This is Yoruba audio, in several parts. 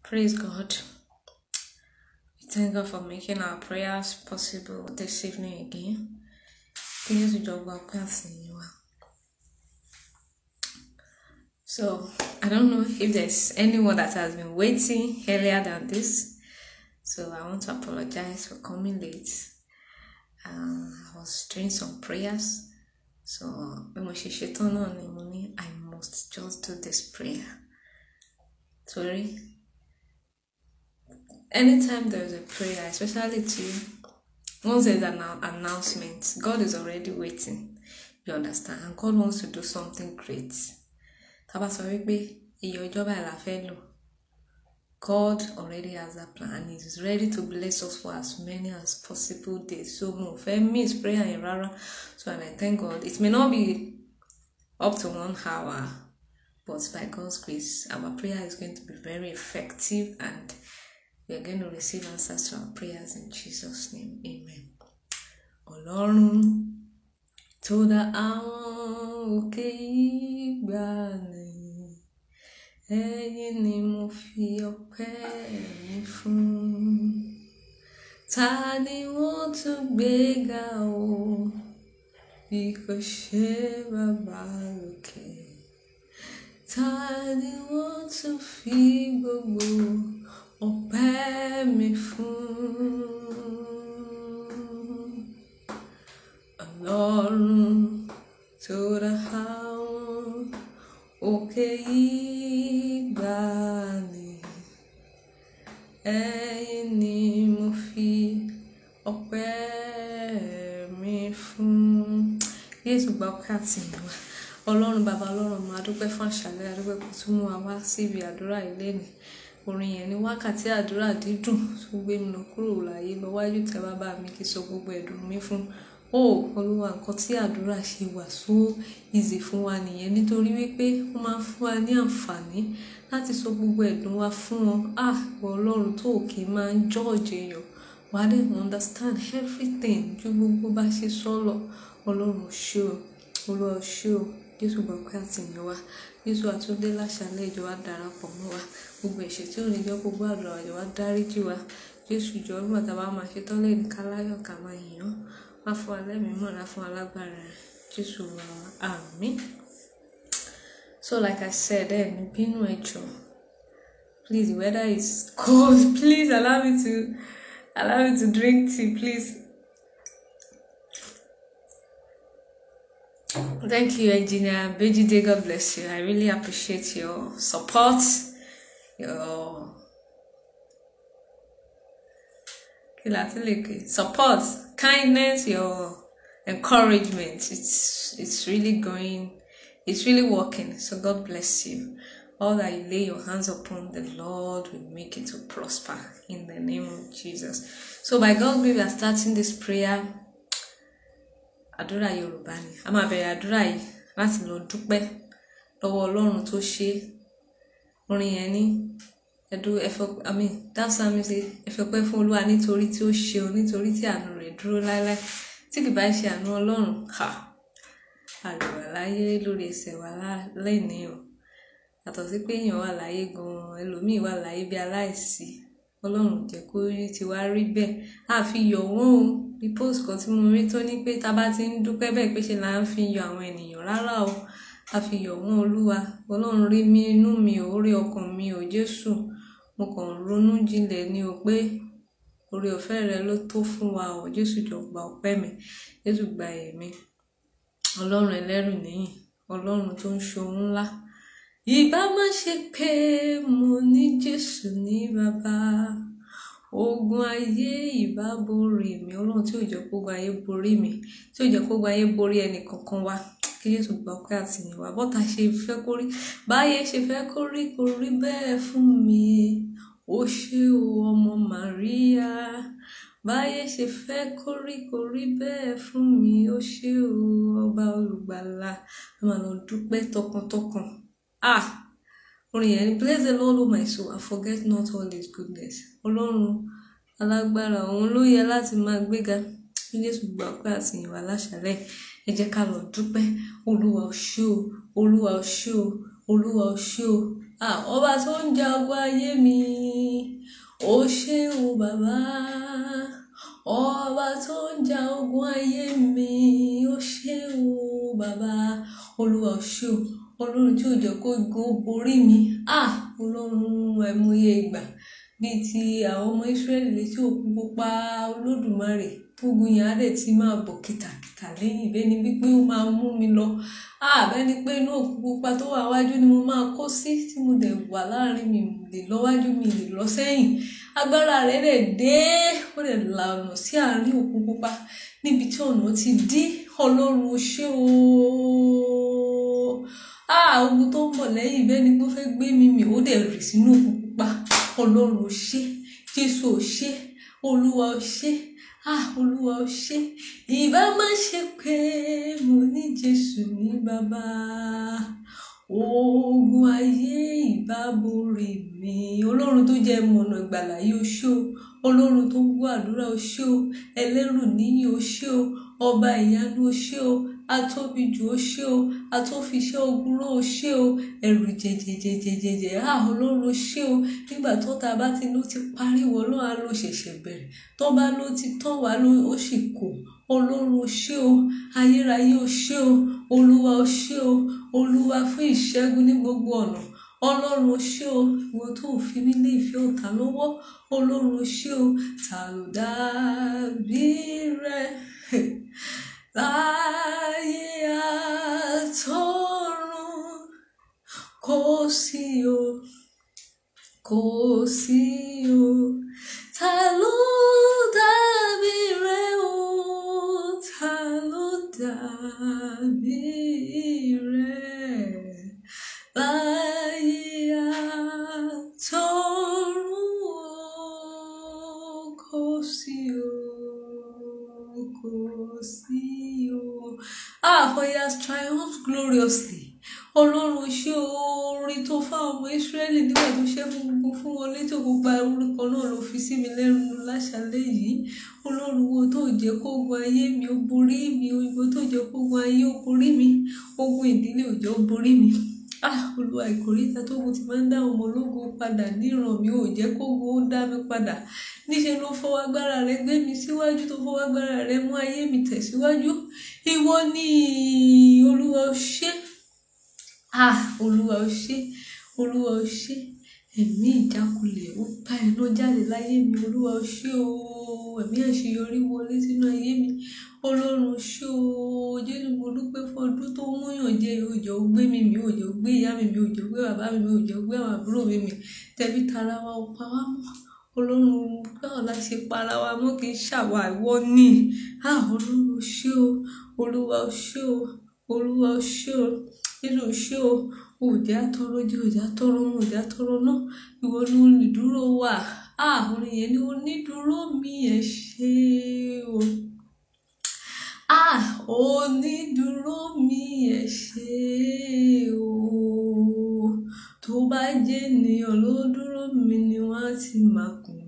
Praise God. We thank God for making our prayers possible this evening again. Please with your workers in you. So I don't know if there's anyone that has been waiting earlier than this. So I want to apologize for coming late. Uh, I was doing some prayers. So bí mo ṣe ṣetán náà ni mo ní I must just do this prayer. Sorry. Anytime there's a prayer, especially to once there's an annou- announcement, God is already waiting. You understand? And God wants to do something great. Tá bá sọ wípé iye ọjọ́ báyìí la fẹ́ lò, God already has that plan and is ready to bless us for as many as possible days. So mo fẹ́ miss prayer yẹn rárá. So and I thank God. It may not be up to one hour, but by God's grace, our prayer is going to be very effective and we are going to receive answers to our prayers in Jesus' name. Amen. Ọlọ́run tó dá àwọn òkè ìgbàanì, ẹ̀yin ni mo fi ọpẹ́ mi fún. Ta ni wọ́n tún gbé ga o bí kò ṣe bàbá lókè? Ta ni wọ́n tún fi gbogbo ọpẹ́ mi fún? Ọlọ́run tó dá àwọn òkè ìgbàanì, ẹ̀yin ni mo fi ọpẹ́ mi fún. Jésù gba ọpẹ́ àti ìyìn wa. Ọlọ́run bàbá ọlọ́run máa dúpẹ́ fún àṣálẹ́ àdúpẹ́ kó tún mú wa wá síbi àdúrà ilé ni. Orin yẹn ni wákàtí àdúrà dídùn tó gbé mi lọ kúrò láyé lọ wájú tẹ bàbá mi kí sọ gbogbo ẹ̀dùn mi fún. Ó Olúwa nǹkan tí àdúrà ṣe wà so easy fún wa nìyẹn nítorí wípé ó máa ń fún wa ní àǹfààní láti sọ gbogbo ẹ̀dùn wa fún wọn. Ah! Ìwọ Ọlọ́run tó kì í máa ń judge èèyàn. Wà á dẹ̀ understand everything ju gbogbo bá ṣe sọ lọ. Ọlọ́run ò ṣé o. Olúwa ò ṣé o. Jésù gba ọpẹ́ àti ìyìn wa. Jésù àtúndé láṣálẹ́ ìjọ wa darapọ̀ mọ́ wa. Gbogbo ẹ̀ṣẹ̀ tí ò ní jẹ́ kó gbọ́ àdúrà wa jọ wá dáríjì wa. Jésù jọ nígbà tá a bá máa ṣe tán lẹ́yìn ká láyọ̀ ká máa yìn ọ́. Wá fún wa lẹ́mìí mọ́, wá fún wa lágbára rẹ̀. Jésù wa àmín. So like I said, ẹ ní bínú ẹ jọ̀ọ́. Please, the weather is cold. Please allow me to allow me to drink tea, please. Thank you, Engineer Bejide. God bless you. I really appreciate your support, your kí la tún lè pè? support, kindness, your encouragement. It's it's really going, it's really working. So God bless you. All that you lay your hands upon, the Lord will make it to prosper in the name of Jesus. So by God's grace, we are starting this prayer. àdúrà yorùbá ni a máa bẹ̀rẹ̀ àdúrà yìí láti lọ dúpẹ́ lọ́wọ́ ọlọ́run tó ṣe é orin yẹn ní ẹdú ẹfọ àmì dáṣà mi ṣe ẹfẹpẹ́ fún olúwa nítorí tí ó ṣeun nítorí tí àánú rẹ̀ dúró láéláé tí kì bá ṣe àánú ọlọ́run ha àlùwà láyé lórí ẹsẹ̀ wa lẹ́nìí o yàtọ̀ sí pé èèyàn wà láyé gan-an ẹlòmíì wà láyé bí aláìsí ọlọ́run jẹ́ kó rí tiwa rí bẹ́ẹ̀ àfi yọ̀ wọ́n o bí post kan tí mo rí tó ní pé tá a bá ti ń dúpẹ́ bẹ́ẹ̀ pé ṣe là ń fi yọ àwọn ènìyàn rárá o a fi yọ̀ wọ́n olúwa ọlọ́run rí mi inú mi ò rí ọkàn mi ò jésù mo kàn ronú jinlẹ̀ ni o pé oore ọ̀fẹ́ rẹ ló tó fún wa o jésù jọ gba ọpẹ́ mi jésù gba ẹ̀mí ọlọ́run ẹlẹ́rù níyìn ọlọ́run tó ń ṣohun ńlá ìbá má ṣe pé mo ní jésù ní bàbá ogun ayé ìbá borí mi ọlọ́run tí ò jẹ́ kó ogun ayé borí mi tí ò jẹ́ kó ogun ayé borí ẹnì kankan wa kí jésù gba ọpẹ́ àti ìyìn wa bọ́tà ṣe fẹ́ kó rí báyé ṣe fẹ́ kó rí kó rí bẹ́ẹ̀ fún mi ó ṣé o ọmọ màríà báyé ṣe fẹ́ kó rí kó rí bẹ́ẹ̀ fún mi ó ṣé o ọba olùgbàlà a máa lọ dúpẹ́ tọkàntọkàn ah orin yẹn ni bless the lord o my soul and forget not all his goodness ọlọ́run alágbára òun ló yẹ láti máa gbéga kí jésù gba ọpẹ́ àti ìyìn wa láṣálẹ́ ẹ jẹ́ ká lọ dúpẹ́ olúwa o ṣé o olúwa o ṣé o olúwa o ṣé o ah ọba tó ń jagun ayé mi ó ṣeun bàbá ọba tó ń ja ogun ayé mi ó ṣeun bàbá olúwa ó ṣé o ọlọ́run tí ò jẹ́ kó gun ó borí mi ah ọlọ́run àìmọye ìgbà bíi ti àwọn ọmọ ìsírẹ́lì létí òkun pupa olódùmarè tógun yẹn á dẹ̀ ti máa bọ̀ kìtàkìtà lẹ́yìn bẹ́ẹ̀ ni wípé ó máa mú mi lọ àbẹ́ ni pé inú òkun pupa tó wà wájú ni mo máa kó sí tí mo dẹ̀ wà láàrin mi lè lọ wájú mi lè lọ sẹ́yìn agbára rẹ̀ dẹ̀ dé ó dẹ̀ la ọ̀nà sí àárín òkun pupa níbi tí ọ̀nà ti dí ọlọ́run ó ṣé o ah ogun tó ń bọ̀ lẹ́yìn bẹ́ẹ̀ ni pé ó fẹ́ gbé mi mì ó dẹ̀ rì sínú òkun pupa ọlọ́run ó ṣé jésù ó ṣé olúwa ó ṣé ah olúwa ó ṣé ìbá má ṣe pé mo ní jésù ní bàbá ogun ayé ìbá borí mi ọlọ́run tó jẹ́ mọ̀nà ìgbàlà yìí ó ṣé o ọlọ́run tó ń gbọ́ àdúrà ó ṣé o ẹlẹ́rù níyì ó ṣé o ọba ìyanu ó ṣé o atóbijù ó ṣé o atófiṣẹ́ ogun rán ó ṣé o ẹ̀rù jẹjẹjẹjẹjẹjẹ á ọlọ́run ó ṣé o nígbà tó ta bá ti ló ti parí wọ ló á ló ṣẹ̀ṣẹ̀ bẹ̀rẹ̀ tó bá ló ti tán wá ló ó sì kù ọlọ́run ó ṣé o ayérayé ó ṣé o olúwa ó ṣé o olúwa fún ìṣẹ́gun ní gbogbo ọ̀nà ọlọ́run ó ṣé o ìwọ tó fi mí lé ìfẹ́ ọ̀tá lọ́wọ́ ọlọ́run ó ṣé o ta ló dàbí rẹ láyé àtọ̀run kò sí o kò sí o ta ló dàbí rẹ o ta ló dàbí rẹ láyé àtọ̀run o kò sí o kò sí o. Ah, for he has triumphed gloriously. Ọlọ́run ṣé orin tó fáwọn ọmọ Ísírẹ́lì nígbà tó ṣe fún gbogbo fún wọn létí òkúpa orúkọ náà ló fi sí mi lẹ́nu láṣálẹ́ yìí. Ọlọ́run wo tó jẹ́ kó ogun ayé mi ó borí mi, òyìnbó tó jẹ́ kó ogun ayé ó borí mi, ogun ìdílé ò jẹ́ ó borí mi. Ah, Olúwa ìkórìíta tó mo ti máa ń dá ọmọ ológun padà níran mi ò jẹ́ kó ogun ó dá mi padà. Níṣẹ́ ló fọwọ́ agbára rẹ gbé mi síwájú tó fọwọ́ agbára rẹ mú ayé mi tẹ̀síwájú. Ìwọ ni Olúwa ó ṣé. Ah, Olúwa ó ṣé, Olúwa ó ṣé. Ẹ̀mí ìjákulẹ̀ ó bá iná jáde láyé mi. Olúwa ó ṣé o. Ẹ̀mí àṣeyọrí wọlé sínú ayé mi. Ọlọ́run ó ṣé o. Jésù mo dúpẹ́ fún ọdún tó mú yàn jẹ òjò gbé mi mi òjò gbé ìyá mi mi òjò gbé bàbá mi mi òjò gbé àwọn àbúrò mi mi tẹbí tara wa ó pa wá mọ́. Ọlọ́run báwo la ṣe para wa mọ́ kì í ṣàwà ìwọ ni. Ah, Ọlọ́run ó ṣé o. Olúwa ó ṣé o. Olúwa ó ṣé o. Jésù ó ṣé o. Òjá tọrọ jẹ òjá tọrọ mọ òjá tọrọ náà. Ìwọ ni olùdúró wa. Ah, orin yẹn ni onídúró mi ẹ ṣé o. Ah, onídúró mi ẹ ṣé o. Tó bá jẹ́ ènìyàn ló dúró mi ni wọ́n á ti máa kùn.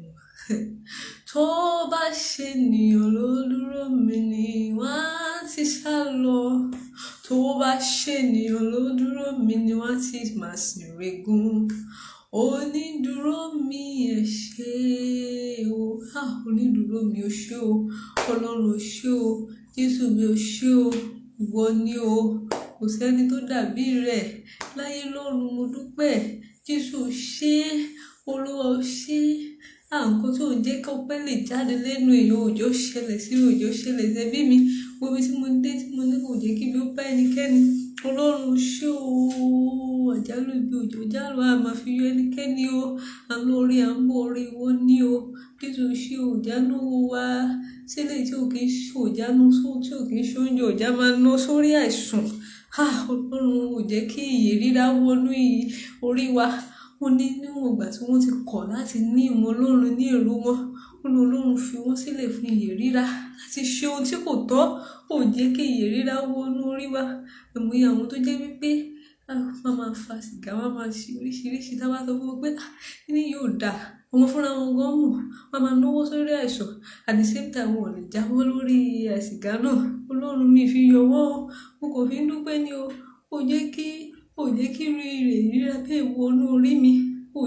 Tó bá ṣe ènìyàn ló dúró mi ni wọ́n á ti sá lọ. Tó bá ṣe ènìyàn ló dúró mi ni wọ́n á ti máa sìn régún. Onídúró mi ẹ ṣé o. Ah, onídúró mi ó ṣé o. Ọlọ́run ó ṣé o. Jésù mi ó ṣé o. Ìwọ ni o. Kò sẹ́ni tó dàbí rẹ̀. Láyé lọ́run mo dúpẹ́. Jésù ó ṣé. Olúwa ó ṣé. Ah, nǹkan tí ò ń jẹ́ kí ọpẹ́ lè jáde lẹ́nu èèyàn òjò ṣẹlẹ̀ sí mi òjò ṣẹlẹ̀ sẹ́bí mi. Gbogbo ibi tí mo dé tí mo ní kò jẹ́ kí ibi ó bá ẹnikẹ́ni. Ọlọ́run ó ṣé o. Àjálù ibi òjò jálù a máa fi yọ ẹnikẹ́ni o. À ń lọ orí à ń bọ̀ orí ìwọ ni o. Jésù ó ṣé o. Ìjánu wa sílẹ̀ tí ò kí ń ṣe òjánu sóò tí ò kí ń ṣe oúnjẹ òjá máa ná sórí àìsàn. Ah, Ọlọ́run ò jẹ́ kí ìyè rírá wọnú iyì orí wa. Ó ní níwọ̀n ìgbà tí wọ́n ti kọ̀ láti ní ìmọ̀ Ọlọ́run ní èrò wọn. Ó ní Ọlọ́run fi wọ́n sílẹ̀ fún ìyè rírá láti ṣe ohun tí kò tọ́. Ò jẹ́ kí ìyè rírá wọnú orí wa. Àìmọye àwọn tó jẹ́ wípé wọ́n máa fa sìgá, wọ́n máa ṣe oríṣiríṣi. Tí a bá sọ fún wọn pé ah, kíni yóò dà, àwọn fúnra wọn gan mọ̀. Wọ́n máa náwó sórí àìsàn. At the same time wọn ò lè jáwọ́ lórí sìgá náà. Ọlọ́run mi fi yọ wọ́n o. Mo kò fi ń dúpẹ́ ni o. Ò jẹ́ kí, ò jẹ́ kí rí rè rírá bẹ́ẹ̀ wọnú orí mi. Ò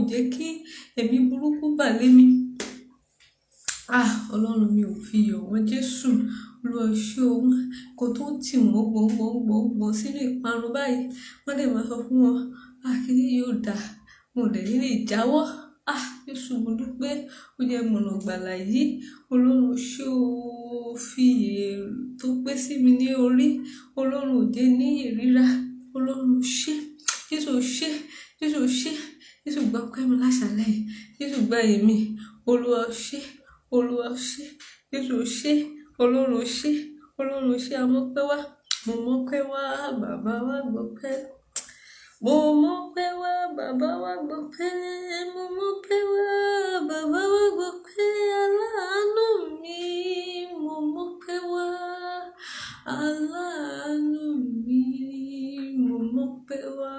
jẹ́ kí ẹ̀mí burúkú bà lé mi ah ọlọ́run mi ò fi yọ̀ wọ́n jésù olúwa ṣé o kò tó tì wọ́n gbọ̀ngbọ̀ngbọ̀ngbọ̀n sínú ìparun báyìí wọ́n dẹ̀ máa sọ fún wọn ah kí ni yóò dà mo dẹ̀ nílé ìjáwọ́ ah jésù mo dúpẹ́ ó jẹ́ mọ̀nà gbàlà yìí ọlọ́run ṣé o fi iyè tó pé sí mi ní orí ọlọ́run ò jẹ́ ní ìríra ọlọ́run ṣé jésù ṣé jésù ṣé jésù gba ọpẹ́ mi láṣálẹ́ yìí jésù gba èmi olúwa ṣé olúwa ṣé jésù ṣé ọlọ́run ṣé ọlọ́run ṣé amọ́pẹ́ wá mo mọ́pẹ́ wá bàbá wa gbọ́pẹ́ mo mọ́pẹ́ wá bàbá wa gbọ́pẹ́ mo mọ́pẹ́ wá bàbá wa gbọ́pẹ́ aláàánú mi mo mọ́pẹ́ wá aláàánú mi mo mọ́pẹ́ wá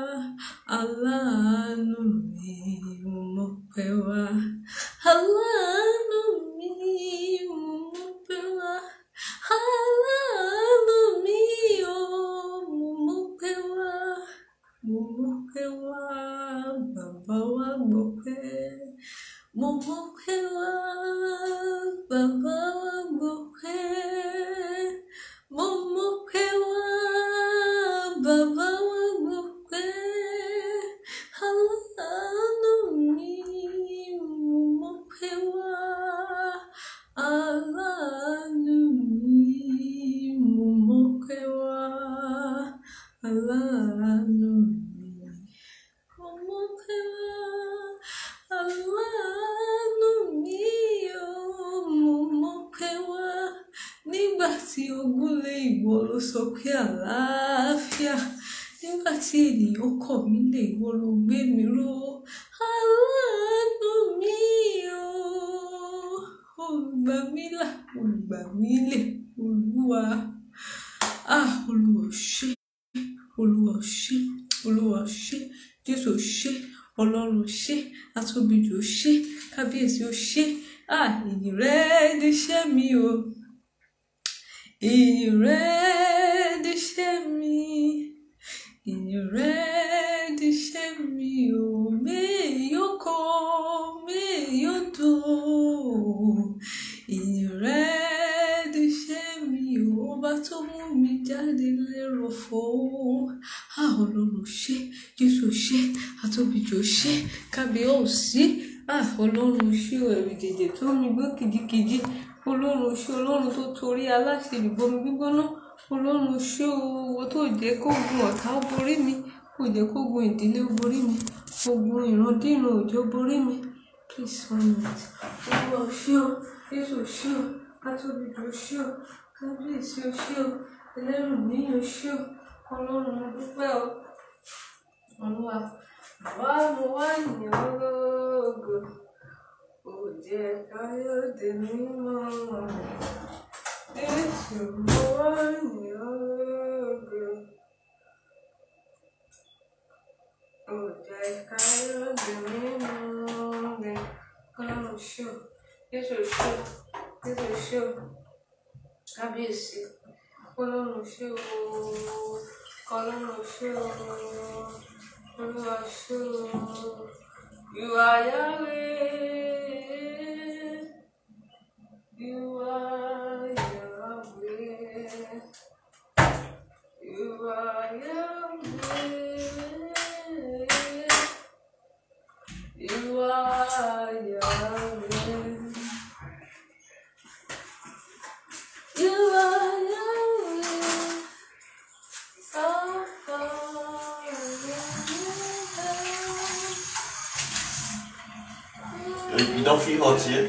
aláàánú mi mo mọ́pẹ́ wá aláàánú mi mo mọ́pẹ́ wá aláàánú mi o mo mọ́pẹ́ wá mo mọ́pẹ́ wá bàbá wa gbọ́pẹ́ mo mọ́pẹ́ wá bàbá wa gbọ́pẹ́ mo mọ́pẹ́ wá bàbá wa gbọ́pẹ́ aláàánú mi mo mọ́pẹ́ wá aláàánú mi mo mọ́pẹ́ wá aláàánú mi mo mọ́pẹ́ wá aláàánú mi o mo mọ́pẹ́ wá nígbà tí ogun lé ìwọ ló sọ pé àlàáfíà nígbà tí ènìyàn kọ̀ mí lé ìwọ ló gbé mi ró aláàánú mi o olùgbà mi là olùgbà mi lè olúwa ah olúwa ṣé olúwa ṣé olúwa ṣé jésù ṣé ọlọ́run ṣé atóbijù ṣé kábíyèsí ó ṣé ah ìyìn rẹ níṣẹ́ mi o ìyìn rẹ níṣẹ́ mi ìyìn rẹ níṣẹ́ mi o méyò kọ méyò dùn ìyìn rẹ níṣẹ́ mi o ọba tó mú mi jáde lérò fún ah ọlọ́run ṣé jésù ṣé atóbijù ṣé kábíyèsí ah ọlọ́run ṣé o ẹ̀rù jẹ̀jẹ̀ tó mi gbọ́ kìjikìji ọlọ́run ṣé ọlọ́run tó torí aláṣẹ ìbomi gbígbóná ọlọ́run ṣé o owó tó jẹ́ kó gun ọ̀tá ó borí mi kò jẹ́ kó gun ìdílé ó borí mi ogun ìrandíran òjò borí mi please one minute olúwa ṣé o jésù ṣé o atóbijù ṣé o kábíyèsí o ṣé o ẹlẹ́rù níyàn ṣé o ọlọ́run mo dúpẹ́ o olúwa àwa mo wá yìn ọ́ lógo ó jẹ́ káyọ̀dé mímọ́ jésù mo wá yìn ọ́ lógo ó jẹ́ káyọ̀dé mímọ́ ọlọ́run ṣé o jésù ṣé o jésù ṣé o kábíyèsí ọlọ́run ṣé o ọlọ́run ṣé o olúwa ṣé o you are Yahweh you are Yahweh you are Yahweh you are Yahweh you are Yahweh Alpha and You don't feel hot here?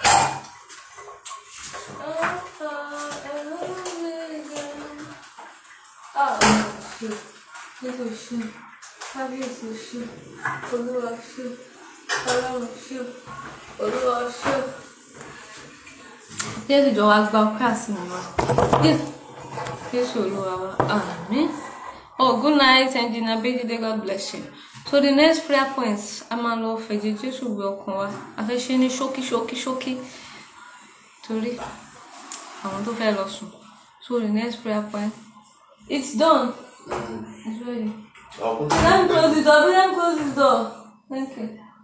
Alpha and Omega. Ah, ṣe, Jésù ṣe, Kábíyèsí ṣe, Olúwa ṣe, Ọlọ́run ṣe, Olúwa ṣe. Jésù jọ wá gba ọpẹ́ àti ìmọ̀. Jésù Olúwa wa, àmín. Oh, good night, Engineer Bejide. God bless you. So the next prayer points, a máa lọ fẹ̀jẹ̀ Jésù wẹ ọkàn wa. A fẹ́ ṣe ní ṣókí ṣókí ṣókí torí àwọn tó fẹ́ lọ sùn. So the next prayer point, it's done. It's ready. I'll put Let me close the door. Let me close the door. Thank you.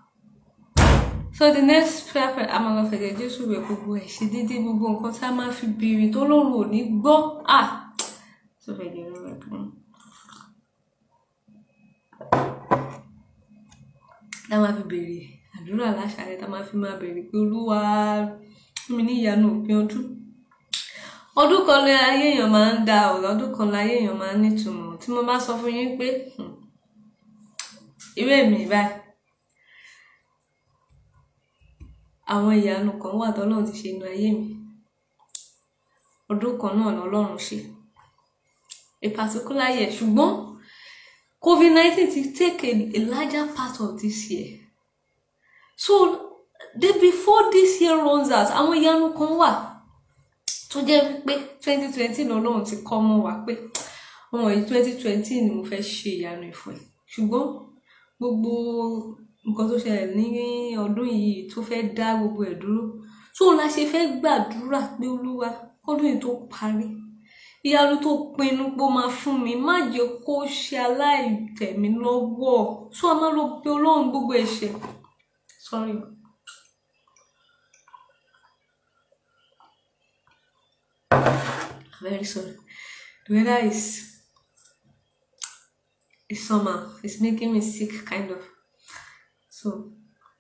so the next prayer point a máa lọ fẹ̀jẹ̀ jésù wẹ̀ gbogbo ẹ̀ ṣe déédéé gbogbo nǹkan tí a máa fi béèrè tó lóru ò ní gbọ́ ah so fẹ̀jẹ̀ rẹ̀ wẹ̀ fún un. tá a máa fi béèrè àdúrà láṣálẹ́ tá a máa fi máa béèrè pé olúwa fún mi ní ìyanu òpin ọdún ọdún kan lé ayé èèyàn máa ń da ọ̀rọ̀ ọdún kan láyé èèyàn máa ń nítumọ̀ tí mo bá sọ fún yín pé hmm, irú èmi báyìí àwọn ìyanu kan wà tọ́lọ́run ti ṣe inú ayé mi ọdún kan náà lọ́lọ́run ṣe a particular year ṣùgbọ́n covid nineteen ti take a, a larger part of this year so the before this year runs out àwọn ìyanu kan wà tó jẹ́ wípé twenty twenty lọ́lọ́run ti kọ́ mọ́ wa pé ọmọ yìí twenty twenty ni mo fẹ́ ṣe ìyanu ìfọ̀ ẹ̀ ṣùgbọ́n gbogbo nǹkan tó ṣẹlẹ̀ ní ọdún yìí tó fẹ́ dá gbogbo ẹ̀ dúró tó la ṣe fẹ́ gbàdúrà pé olúwa kọ́dún yìí tó parí ìyanu tó pinnu pé ó máa fún mi má jẹ́ kó ṣe aláìtẹ̀mí lọ́wọ́ tó a máa lọ pe ọlọ́run gbogbo ẹ̀ṣẹ̀ sorry. very sorry the weather is is summer it's making me sick kind of so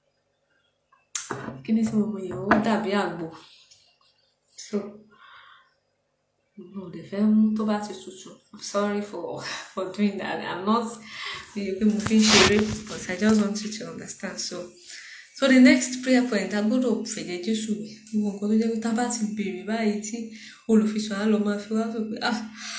kí ni tí mo mọ yẹn ó dàbí àgbo so mo ò dẹ̀ fẹ́ mú tó bá ti tutù i'm sorry for for doing that i'm not mi ò pé mo fi ń ṣeré but i just want you to understand so so the next prayer point a gbọ́dọ̀ fẹ̀jẹ̀ jésù wẹ̀ gbogbo nǹkan tó jẹ́ pé tá a bá ti béèrè báyìí tí olùfisùn á lọ máa fi wá sọ pé ah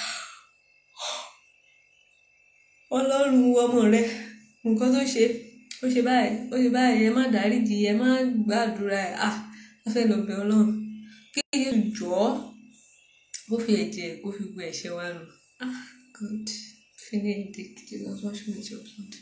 ọlọ́run ọmọ rẹ nǹkan tó ṣe ó ṣe báyìí ó ṣe báyìí ẹ má dáríjì ẹ má gbàdúrà ẹ ah a fẹ́ lọ bẹ̀ ọlọ́run kí Jésù jọ̀ọ́ ó fi ẹ̀jẹ̀ kó fi gbọ́ ẹ̀ṣẹ̀ wa nù ah God finish the Jesus wash me with your blood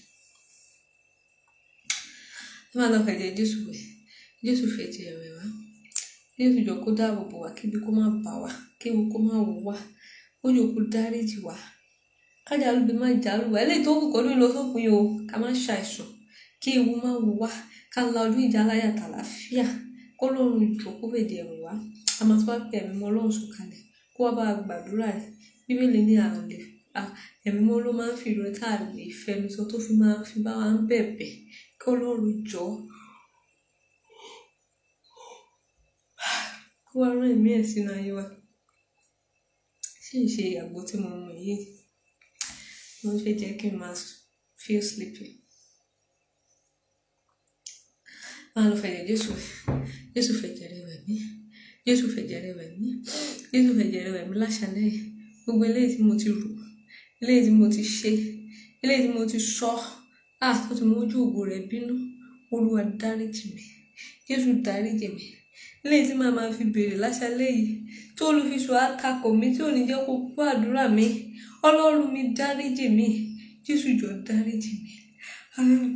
ẹ máa lọ fẹ̀jẹ̀ Jésù wẹ̀ Jésù fẹ̀jẹ̀ rẹ̀ wá Jésù jọ kó dáàbò bò wá kíbi kó má bà wá kéwu kó má wò wá ó jọ kó dáríjì wá kájàlú bí má jàlú wá eléyìí tó kù kọ́ ló ń lọ sópin o ká má ṣàìsàn kí ewu má wò wá ká la ọdún ìjà láyà tàlàáfíà kó lóorun ìjọ kó fèdè ẹ̀rù wá a máa tó wá pé ẹ̀mí mọ́ ọlọ́run sọ̀kalẹ̀ kó wá bá a gbàdúrà ẹ̀ bíbélì ní àrùn lè ẹ̀mí mọ́ ló máa ń fi ìrora tá a lè fẹnu sọ tó fi máa fi bá wa ń bẹ̀bẹ̀ kí ọlọ́run jọ kó wá rán ẹ̀mí ẹ̀ sínú ayé wa ṣé ìṣe àgbo tí mo mọ̀ yìí ló ń fẹ́ jẹ́ kí n máa feel sleepy. máa lọ fẹ̀jẹ̀ jésù jésù fẹ̀jẹ̀ rẹ̀ wẹ̀ mí jésù fẹ̀jẹ̀ rẹ̀ wẹ̀ mí jésù fẹ̀jẹ̀ rẹ̀ wẹ̀ mí láṣálẹ́ yìí gbogbo eléyìí tí mo ti rò eléyìí tí mo ti ṣe eléyìí tí mo ti sọ ah tó ti mójú ògo rẹ̀ bínú olúwa dáríjì mi jésù dáríjì mi eléyìí tí màá máa fi béèrè láṣálẹ́ yìí tí olùfisùn á takò mí tí ò ní jẹ́ kó gbọ́ àdúrà mi ọlọ́run mi dáríjì mi jésù jọ dáríjì mi hallelujah.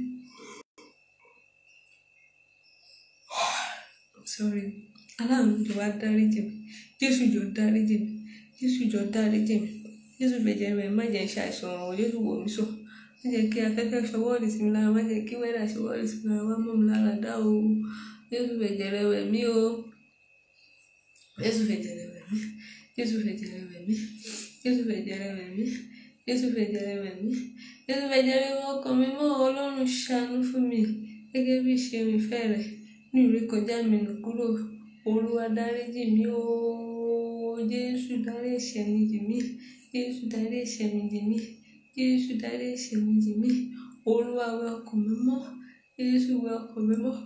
sorry aláàánú jọ wá dáríjì mi jésù jọ dáríjì mi jésù jọ dáríjì mi jésù fẹ̀jẹ̀ rẹ̀ má jẹ́ ṣàìsàn ọ̀rọ̀ jésù wò mí sọ má jẹ́ kí afẹ́fẹ́ ṣọwọ́ọ̀lì sí mi lára má jẹ́ kí wẹ́dà ṣọwọ́ọ̀lì sí mi lára wá mọ́ mi lára dá o jésù fẹ̀jẹ̀ rẹ̀ wẹ̀ mí o jésù fẹ̀jẹ̀ rẹ̀ wẹ̀ mí jésù fẹ̀jẹ̀ rẹ̀ wẹ̀ mí jésù fẹ̀jẹ̀ rẹ̀ wẹ̀ mí jésù fẹ̀jẹ̀ rẹ̀ wẹ̀ mí jésù fẹ̀jẹ̀ rẹ̀ wọ ọkàn mi mọ́ ọlọ́run ṣàánú fún mi gẹ́gẹ́ bí ìṣeun ìfẹ́ rẹ̀ ní ìrékọjá mi nù kúrò olúwa dáríjì mí o jésù dárí ẹ̀ṣẹ̀ mi jì mí jésù dárí ẹ̀ṣẹ̀ mi jì mí jésù dárí ẹ̀ṣẹ̀ mi jì mí olúwa wẹ ọkàn mi mọ́ jésù wẹ ọkàn mi mọ́.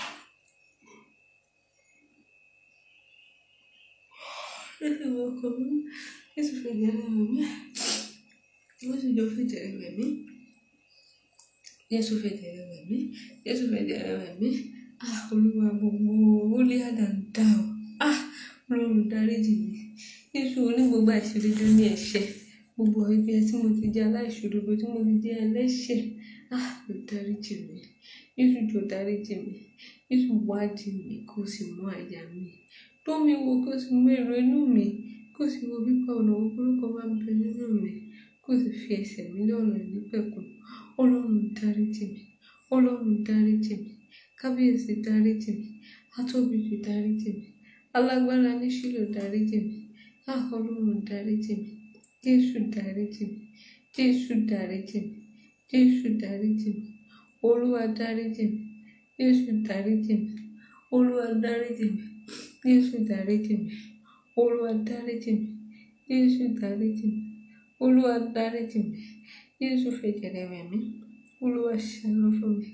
jésù wẹ ọkàn mi mọ́ jésù fẹ̀jẹ̀ rẹ̀ wẹ̀ mí jésù jọ fẹ̀jẹ̀ rẹ̀ wẹ̀ mí jésù fẹ̀jẹ̀ rẹ̀ wẹ̀ mí jésù fẹ̀jẹ̀ rẹ̀ wẹ̀ mí ah olúwa gbogbo wọlé àdàndà o ah ọlọ́run dáríjì mi jésù oní gbogbo àìṣòdodo ní ẹ̀ṣẹ̀ gbogbo ibi tí mo ti jẹ́ aláìṣòdodo tí mo ti jẹ́ ẹlẹ́ṣẹ̀ ah ló dáríjì mi jésù jọ dáríjì mi jésù wádìí mi kó o sì mú àyà mi tó mi wo kó o sì mú èrò inú mi kó o sì wo pípa ọ̀nà orúkọ máa ń bẹ nínú mi kó o sì fi ẹsẹ̀ mi lọ́nà ìnípẹ̀kun ọlọ́run dáríjì mi ọlọ́run dáríjì mi kábíyèsí dáríjì mi atóbi jù dáríjì mi alágbára ní ṣílò dáríjì mi á ọlọ́run dáríjì mi jésù dáríjì mi jésù dáríjì mi jésù dáríjì mi olúwa dáríjì mi jésù dáríjì mi olúwa dáríjì mi jésù dáríjì mi olúwa dáríjì mi jésù dáríjì mi olúwa dáríjì mi jésù fẹ̀jẹ̀rẹ̀ wẹ̀ mí olúwa ṣàánú fún mi.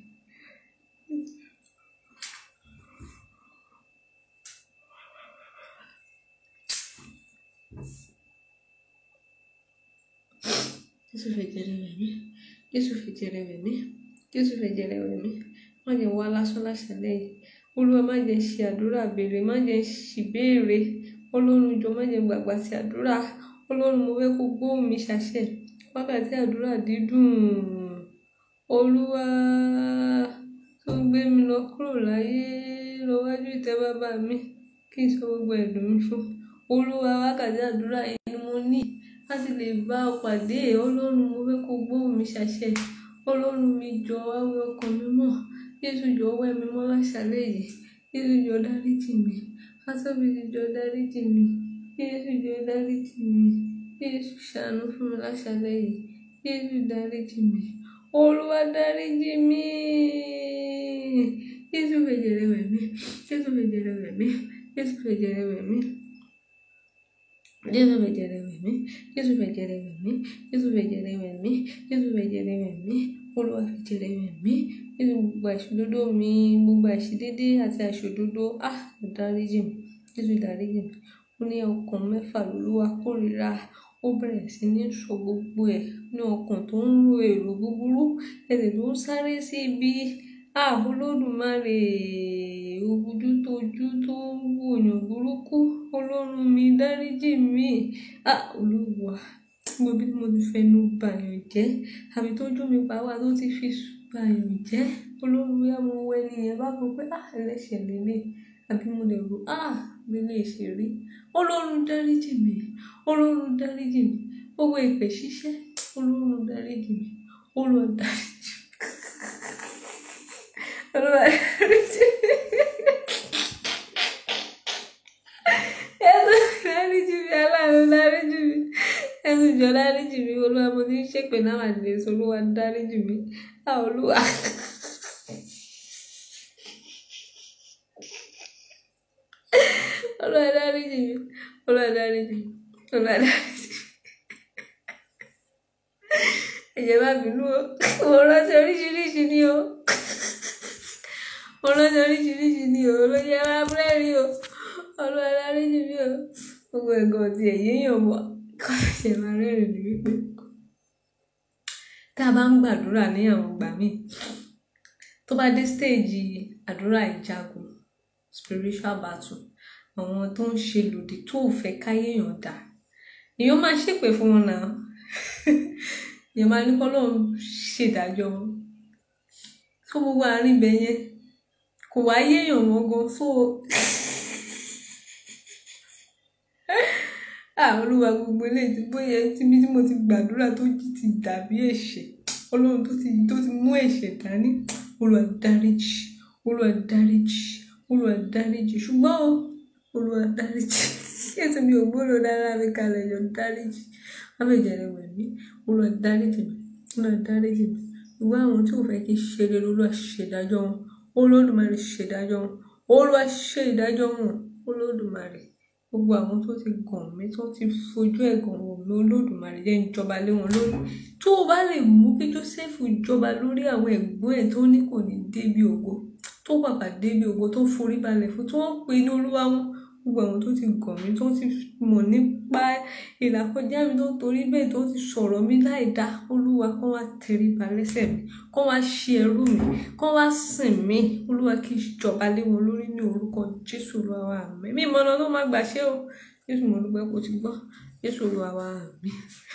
jésù fẹ̀jẹ̀rẹ̀ wẹ̀ mí jésù fẹ̀jẹ̀rẹ̀ wẹ̀ mí jésù fẹ̀jẹ̀rẹ̀ wẹ̀ mí má jẹ́ wá lásán láṣálẹ́ yìí olúwa má jẹ́ ṣe àdúrà béèrè má jẹ́ ṣìbéèrè ọlọ́run jọ má jẹ́ gbàgbà sí àdúrà ọlọ́run mo fẹ́ kó gbóhùn mi ṣàṣẹ wákàtí àdúrà dídùn olúwa tó gbé mi lọ kúrò láyé lọ́wájú ìtẹ́ bàbá mi kí n sọ gbogbo ẹ̀dùn mi fún olúwa wákàtí àdúrà yìí ni mo ní láti lè bá ọ pàdé ọlọ́run mo fẹ́ kó gbóhùn mi ṣàṣẹ ọlọ́run mi jọ wáwé ọkàn mi mọ́ jésù jọ wẹ̀ mí mọ́ láṣálẹ́ yìí jésù jọ dáríjì mi asọ́bìtì jọ dáríjì mi jésù jọ dáríjì mi jésù ṣàánú fún mi láṣálẹ́ yìí jésù dáríjì mi olúwa dáríjì mi jésù fẹ̀jẹ̀rẹ̀ wẹ̀ mí jésù fẹ̀jẹ̀rẹ̀ wẹ̀ mí jésù fẹ̀jẹ̀rẹ̀ wẹ̀ mí jésù fẹ̀jẹ̀rẹ̀ wẹ̀ mí jésù fẹ̀jẹ̀rẹ̀ wẹ̀ mí jésù fẹ̀jẹ̀rẹ̀ wẹ̀ mí jésù fẹ̀jẹ̀rẹ̀ wẹ̀ mí olúwa fẹ̀jẹ̀rẹ̀ wẹ̀ mí jésù gbogbo àìṣòdodo mi gbogbo àìṣedédé àti àìṣòdodo ah dáríjì mi jésù dáríjì mi ó ní ọkàn mẹ́fà lolúwa kórìíra ó bẹ̀rẹ̀ sí ní sọ gbogbo ẹ̀ ní ọkàn tó ń ro èrò búburú ẹsẹ̀ tó ń sáré sí ibi ah olódùmarè ojú tójú tó ń wòyàn burúkú ọlọ́run mi dáríjì mi ah olúwa gbogbo bí mo ti fẹnu bàyàn jẹ́ àbí tójú mi pa wá tó ti fi bàyàn jẹ́ ọlọ́run bí mo wọ ẹni yẹn bá gbọ́ pé ah ẹlẹ́ṣẹ̀ lélẹ̀ àbí mo lè rò ah lélẹ̀ ṣe rí ọlọ́run dáríjì mi ọlọ́run dáríjì mi gbogbo ìpè ṣíṣẹ́ ọlọ́run dáríjì mi ọlọ́run dáríjì mi ọlọ́run dáríjì mi. Ẹ̀sùn dáríjì mi aláàánú dáríjì mi ẹ̀sùn jọ dáríjì mi olúwa mo ti ń ṣèpè náà àdìyẹ sọ olúwa dáríjì mi á olúwa. olúwa dáríjì mi olúwa dáríjì mi olúwa dáríjì mi. ẹ̀jẹ̀ má bínú o mo rántí oríṣiríṣi ni o mo rántí oríṣiríṣi ni o olóyè wa búrẹ́rì o olúwa dáríjì mi o gbogbo ẹ̀gàn ti ẹ̀yẹ́ yàn mọ́ kọ́ ṣe máa rẹ́rìn ní wípé tá a bá ń gbàdúrà ní àwọn ìgbà míì tó bá dé stage àdúrà ìjagun spiritual battle àwọn tó ń ṣe lòdì tó ò fẹ́ káyéèyàn dà èèyàn máa ṣépè fún wọn náà èèyàn máa ní kọ́ lóun ṣèdájọ́ wọn tó gbogbo àárín ibẹ̀ yẹn kò wá yéèyàn wọn gan so ah olúwa gbogbo eléyìí tí bóyá tíbi tí mo ti gbàdúrà tó jí ti dàbí ẹ̀ṣẹ̀ ọlọ́run tó ti tó ti mú ẹ̀ṣẹ̀ dání olúwa dáríjì olúwa dáríjì olúwa dáríjì ṣùgbọ́n o olúwa dáríjì ètò mi ò gbọ́dọ̀ dára mi kalẹ̀ yọ dáríjì abẹ́jẹ̀rẹ̀ wẹ̀ mí olúwa dáríjì mi olúwa dáríjì mi ìwé àwọn tí ò fẹ́ kí ṣe lè olúwa ṣèdájọ́ wọn olódùmarè ṣèdájọ́ wọn olúwa ṣe ìdájọ́ wọn olódùmarè gbogbo àwọn tó ti gàn mí tó ti fojú ẹ̀gàn wò mí olódùmarè jẹ́ ìjọba lé wọn lórí tó o bá lè mú kí Jósẹ́fù jọba lórí àwọn ẹ̀gbọ́n ẹ̀ tó ní kò ní débi ògo tó bàbá débi ògo tó forí balẹ̀ fún tí wọ́n pe ní olúwa wọn gbogbo àwọn tó ti gàn mí tó ti mọ̀ nípa ìlàkọjá mi tó torí bẹ́ẹ̀ tó ti sọ̀rọ̀ mi láì dá olúwa kó wá tẹríba lẹ́sẹ̀ mi kó wá ṣe ẹrú mi kó wá sìn mí olúwa kí n jọba lé wọn lórí ní orúkọ jésù olúwa wa àmín mi ìmọ̀nà ló má gbà ṣe o jésù mo dúpẹ́ kó ti gbọ́ jésù olúwa wa àmín.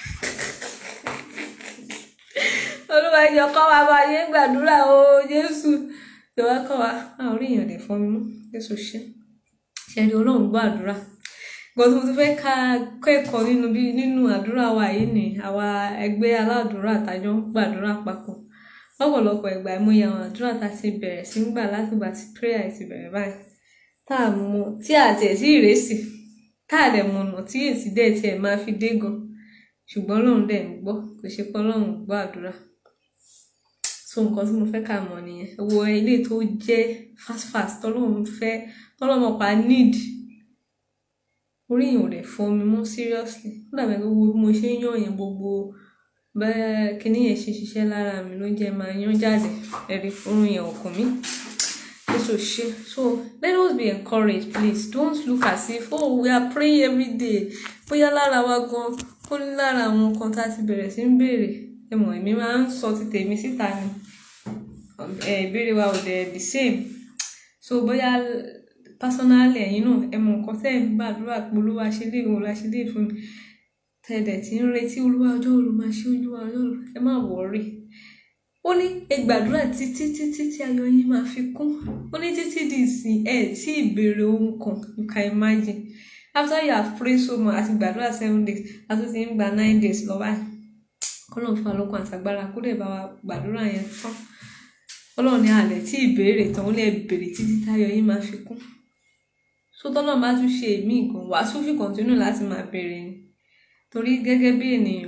olúwa jọ kọ́ wa bá yé gbàdúrà o jésù jọ̀wọ́ kọ́ wa a ò rí èèyàn lè fọ́n mi mú jésù ṣe ṣẹ́ni ọlọ́run gbọ́ àdúrà nǹkan tó ti fẹ́ ká kẹ́kọ̀ọ́ nínú bí nínú àdúrà wa yìí ni àwa ẹgbẹ́ aládùúrà àtàjọ ń gbàdúrà papọ̀ lọ́pọ̀lọpọ̀ ìgbà ìmúyẹ àwọn àdúrà tá a ti bẹ̀rẹ̀ sí ń gbà látìgbà tí prayer ti bẹ̀rẹ̀ báyìí tá a mú tí a tiẹ̀ sí ìrẹsì tá a dẹ̀ mọ̀nà tí èsì dẹ̀ tiẹ̀ máa fi dé gan ṣùgbọ́n Ọlọ́run dẹ̀ ń gbọ́ kò ṣe pé Ọlọ́run ò gbọ́ àdúrà so nǹkan tí mo fẹ́ kà mọ̀ nìyẹn wo ilé tó jẹ́ fast fast tọ́lọ́run fẹ́ tọ́lọ́run pa need orí yẹn ò dẹ̀ fọ́ mi mọ́ seriously ó dàbí gbogbo bí mo ṣe ń yàn yẹn gbogbo bẹ́ẹ̀ kíní yẹn ṣe ṣiṣẹ́ lára mi ló jẹ́ máa yán jáde ẹ̀rí orun yẹn ọkàn mi èso ṣe so let us be encouraged please don't look as if oh we are praying every day bóyá lára wa gan ó ní lára àwọn nǹkan tá a ti bẹ̀rẹ̀ sí ń béèrè ẹ mọ̀ èmi máa ń sọ ti tèmi síta ni ìbéèrè wa ò dẹ̀ the same so bóyá personally ẹ̀yin náà ẹ mọ̀ nǹkan tẹ́ ẹ̀ ń gbàdúrà pé olúwa ṣe lè wọ́n la ṣe lè fún mi tẹ̀dẹ̀ tí ń retí olúwa ọjọ́ olú máa ṣe olúwa ọjọ́ olú ẹ má wọ̀ọ́rì ó ní ẹ gbàdúrà títí títí tí ayọ̀ yín máa fi kún ó ní títí di ìsìn ẹ tí ìbéèrè ohun kan you can imagine after you have prayed so much àti gbàdúrà seven days àti ti ń gba nine days lọ báyìí kọ́lọ́n fún alókun àtàgbára kó dẹ̀ bá wa gbàdúrà yẹn tán ọlọ́run ní alẹ̀ tí ìbéèrè tán ó lè béèrè títí táyọ̀ yín máa fi kún so tọ́lọ́run bá tún ṣe èmi gan wàá tún fi kọ̀ntínú láti máa béèrè ni torí gẹ́gẹ́ bí ènìyàn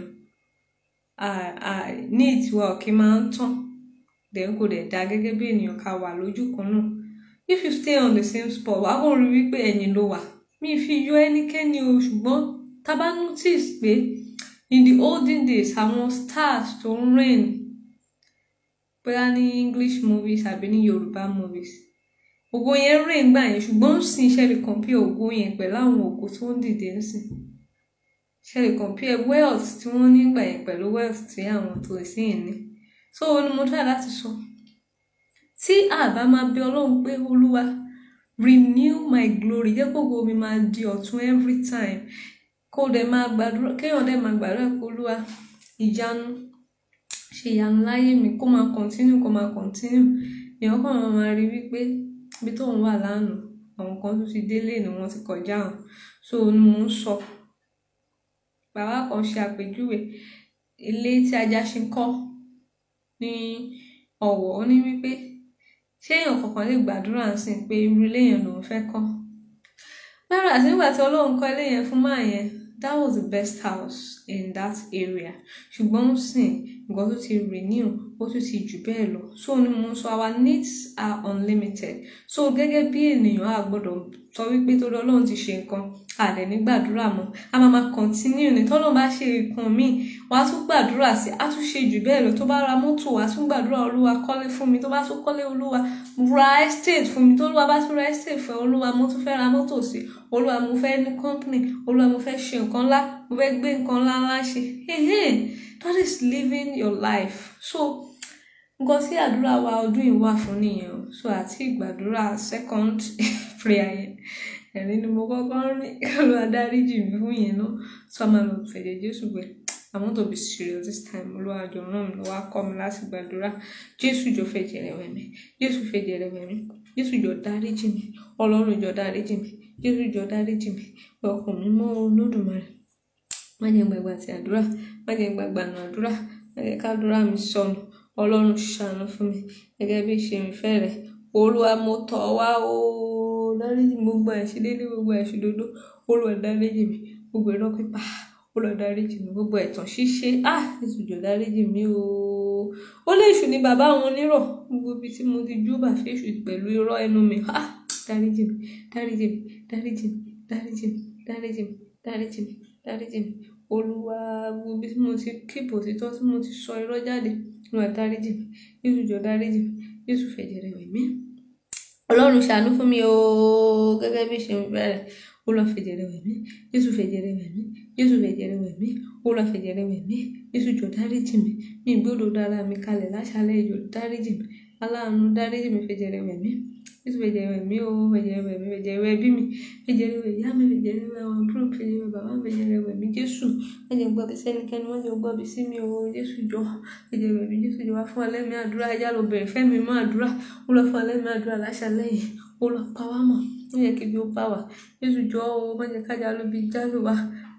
ní ìtiwa òkè máa ń tàn dẹ̀ kò dẹ̀ dá gẹ́gẹ́ bí ènìyàn ká wà lójú kan náà if you stay on the same spot wàá kò rí wípé ẹ̀yìn ló wà mi fi yọ ẹnikẹ́ni o ṣùgbọ́n tá bá notice pé in the olden days àwọn stars tó ń reign bóyá ní English movies àbí ní Yorùbá movies ògo yẹn reign gbà yẹn ṣùgbọ́n ń sin iṣẹ́ lè compare ògo yẹn pẹ̀lú àwọn ògo tó ń dìde ń sìn ṣe lè compare wealth tí wọ́n nígbà yẹn pẹ̀lú wealth tí àwọn tó sì ń ní so ó ní mo try láti sọ tí àbá máa bẹ Ọlọ́run pé Olúwa renew my glory jẹ́ kó gbogbo mi máa di ọ̀tun every time kó dẹ̀ máa gbàdúrà kéèyàn dẹ̀ máa gbàdúrà pé Olúwa ìyanu ṣe ìyanu láyé mi kó máa continue kó máa continue èèyàn kàn máa máa rí wípé ibi tóun wà lánàá àwọn kan tó ti délé ni wọ́n ti kọjá hàn so ni mò ń sọ bàbá kan ṣe àpèjúwe ilé tí ajá ṣe ń kọ́ ní Ọ̀wọ̀ ó ní wípé ṣé èèyàn kankan lè gbàdúrà sí pé irú ilé yẹn lòun fẹ́ kọ́ lára àti nígbà tí Ọlọ́run kọ́ ilé yẹn fún máa yẹn that was the best house in that area ṣùgbọ́n ó sìn nǹkan tó ti renew ó tún ti jù bẹ́ẹ̀ lọ so ni mo sọ our needs are unlimited so gẹ́gẹ́ bí ènìyàn a gbọ́dọ̀ sọ wípé tó lọ Ọlọ́run ti ṣe nǹkan àlẹ́ ní gbàdúrà mọ́ a máa máa continue ní tọ́lọ́ bá ṣe nǹkan míì wàá tún gbàdúrà sí a tún ṣe jù bẹ́ẹ̀ lọ tó bá ra mọ́tò wàá tún gbàdúrà olúwa kọ́lé fún mi tó bá tún kọ́lé olúwa ra estate fún mi tó olúwa bá tún ra estate fún olúwa mo tún fẹ́ ra mọ́tò sí olúwa mo fẹ́ ní company olúwa mo fẹ́ ṣe nǹkan ńlá mo fẹ́ gbé nǹkan ńlá ńlá ṣe that is living your life so nǹkan tí àdúrà wa ọdún yìí wà fún nìyẹn o so àti ìgbàdúrà second prayer yẹn ẹ̀rín ni mo kọ́kọ́ ń rí kálù adáríjì mi fún yẹn náà so a máa lọ fẹ̀jẹ̀ jésù gbẹ I want to be serious this time olúwa jọ ràn mí lọ́wọ́ kọ́ mi láti gbàdúrà jésù jọ fẹ̀jẹ̀ rẹ̀ wẹ̀ mí jésù fẹ̀jẹ̀ rẹ̀ wẹ̀ mí jésù jọ dáríjì mi ọlọ́run jọ dáríjì mi jésù jọ dáríjì mi ọkàn mi mọ́ olódùmarè má jẹ́ gbàgbà ti àdúrà má jẹ́ gbàgbà nù àdúrà má jẹ́ kádúrà mi sọnù ọlọ́run ṣàánú fún mi gẹ́gẹ́ bí ìṣe mi fẹ́ rẹ̀ olúwa mo tọ̀ wá o dáríjì mi gbogbo ẹ̀ṣẹ̀ dédé gbogbo ẹ̀ṣẹ̀ dodo olúwa dáríjì mi gbogbo irọ́ pípa olúwa dáríjì mi gbogbo ẹ̀tàn ṣíṣe ah ètò ìjọ dáríjì mi o ó lè ṣù ní bàbá àwọn onírọ̀ gbogbo ibi tí mo ti júbà fèṣù pẹ̀lú irọ́ ẹnu mi ah dáríjì mi dáríjì mi dáríjì mi dáríjì mi dáríjì mi dáríjì mi dáríjì mi olúwa gbogbo ibi tí mo ti kíbo òtítọ́ tí mo ti sọ irọ́ jáde olúwa dáríjì mi jésù jọ dáríjì mi jésù fẹ̀jẹ̀ rẹ̀ wẹ̀ mí ọlọ́run ṣàánú fún mi o gẹ́gẹ́ bí ṣe ń bẹ̀rẹ̀ olúwa fẹ̀jẹ̀ rẹ̀ wẹ̀ mí jésù fẹ̀jẹ̀ rẹ̀ wẹ̀ mí jésù fẹ̀jẹ̀ rẹ̀ wẹ̀ mí olúwa fẹ̀jẹ̀ rẹ̀ wẹ̀ mí jésù jọ dáríjì mi mi gbọ́dọ̀ dára mi kalẹ̀ láṣálẹ̀ ìjọ dáríjì mi aláàánú dáríjì mi fẹ̀jẹ̀ rẹ̀ wẹ̀ mí jésù fẹ̀jẹ̀ rẹ̀ mí o fẹ̀jẹ̀ rẹ̀ mí fẹ̀jẹ̀ rẹ̀ bí mi fẹ̀jẹ̀ rẹ̀ wẹ̀ ìyá mi fẹ̀jẹ̀ rẹ̀ wẹ̀ àwọn àbúrò fẹ̀jẹ̀ rẹ̀ bàbá fẹ̀jẹ̀ rẹ̀ wẹ̀ mí jésù má jẹ́ gbọ́ bí sẹ́nikẹ́ni má jẹ́ gbọ́ bí sí mi o jésù jọ fẹ̀jẹ̀ rẹ̀ mí jésù jọ wá fún alẹ́ mi àdúrà ẹja ló bẹ̀rẹ̀ fẹ́ mi mọ́ àdúrà ó lọ fún alẹ́ mi àdúrà láṣálẹ̀ yìí ó lọ pa wá mọ̀ ó yẹ kí bí ó bá wà jésù jọ o má jẹ́ kájà ló bí jálù wá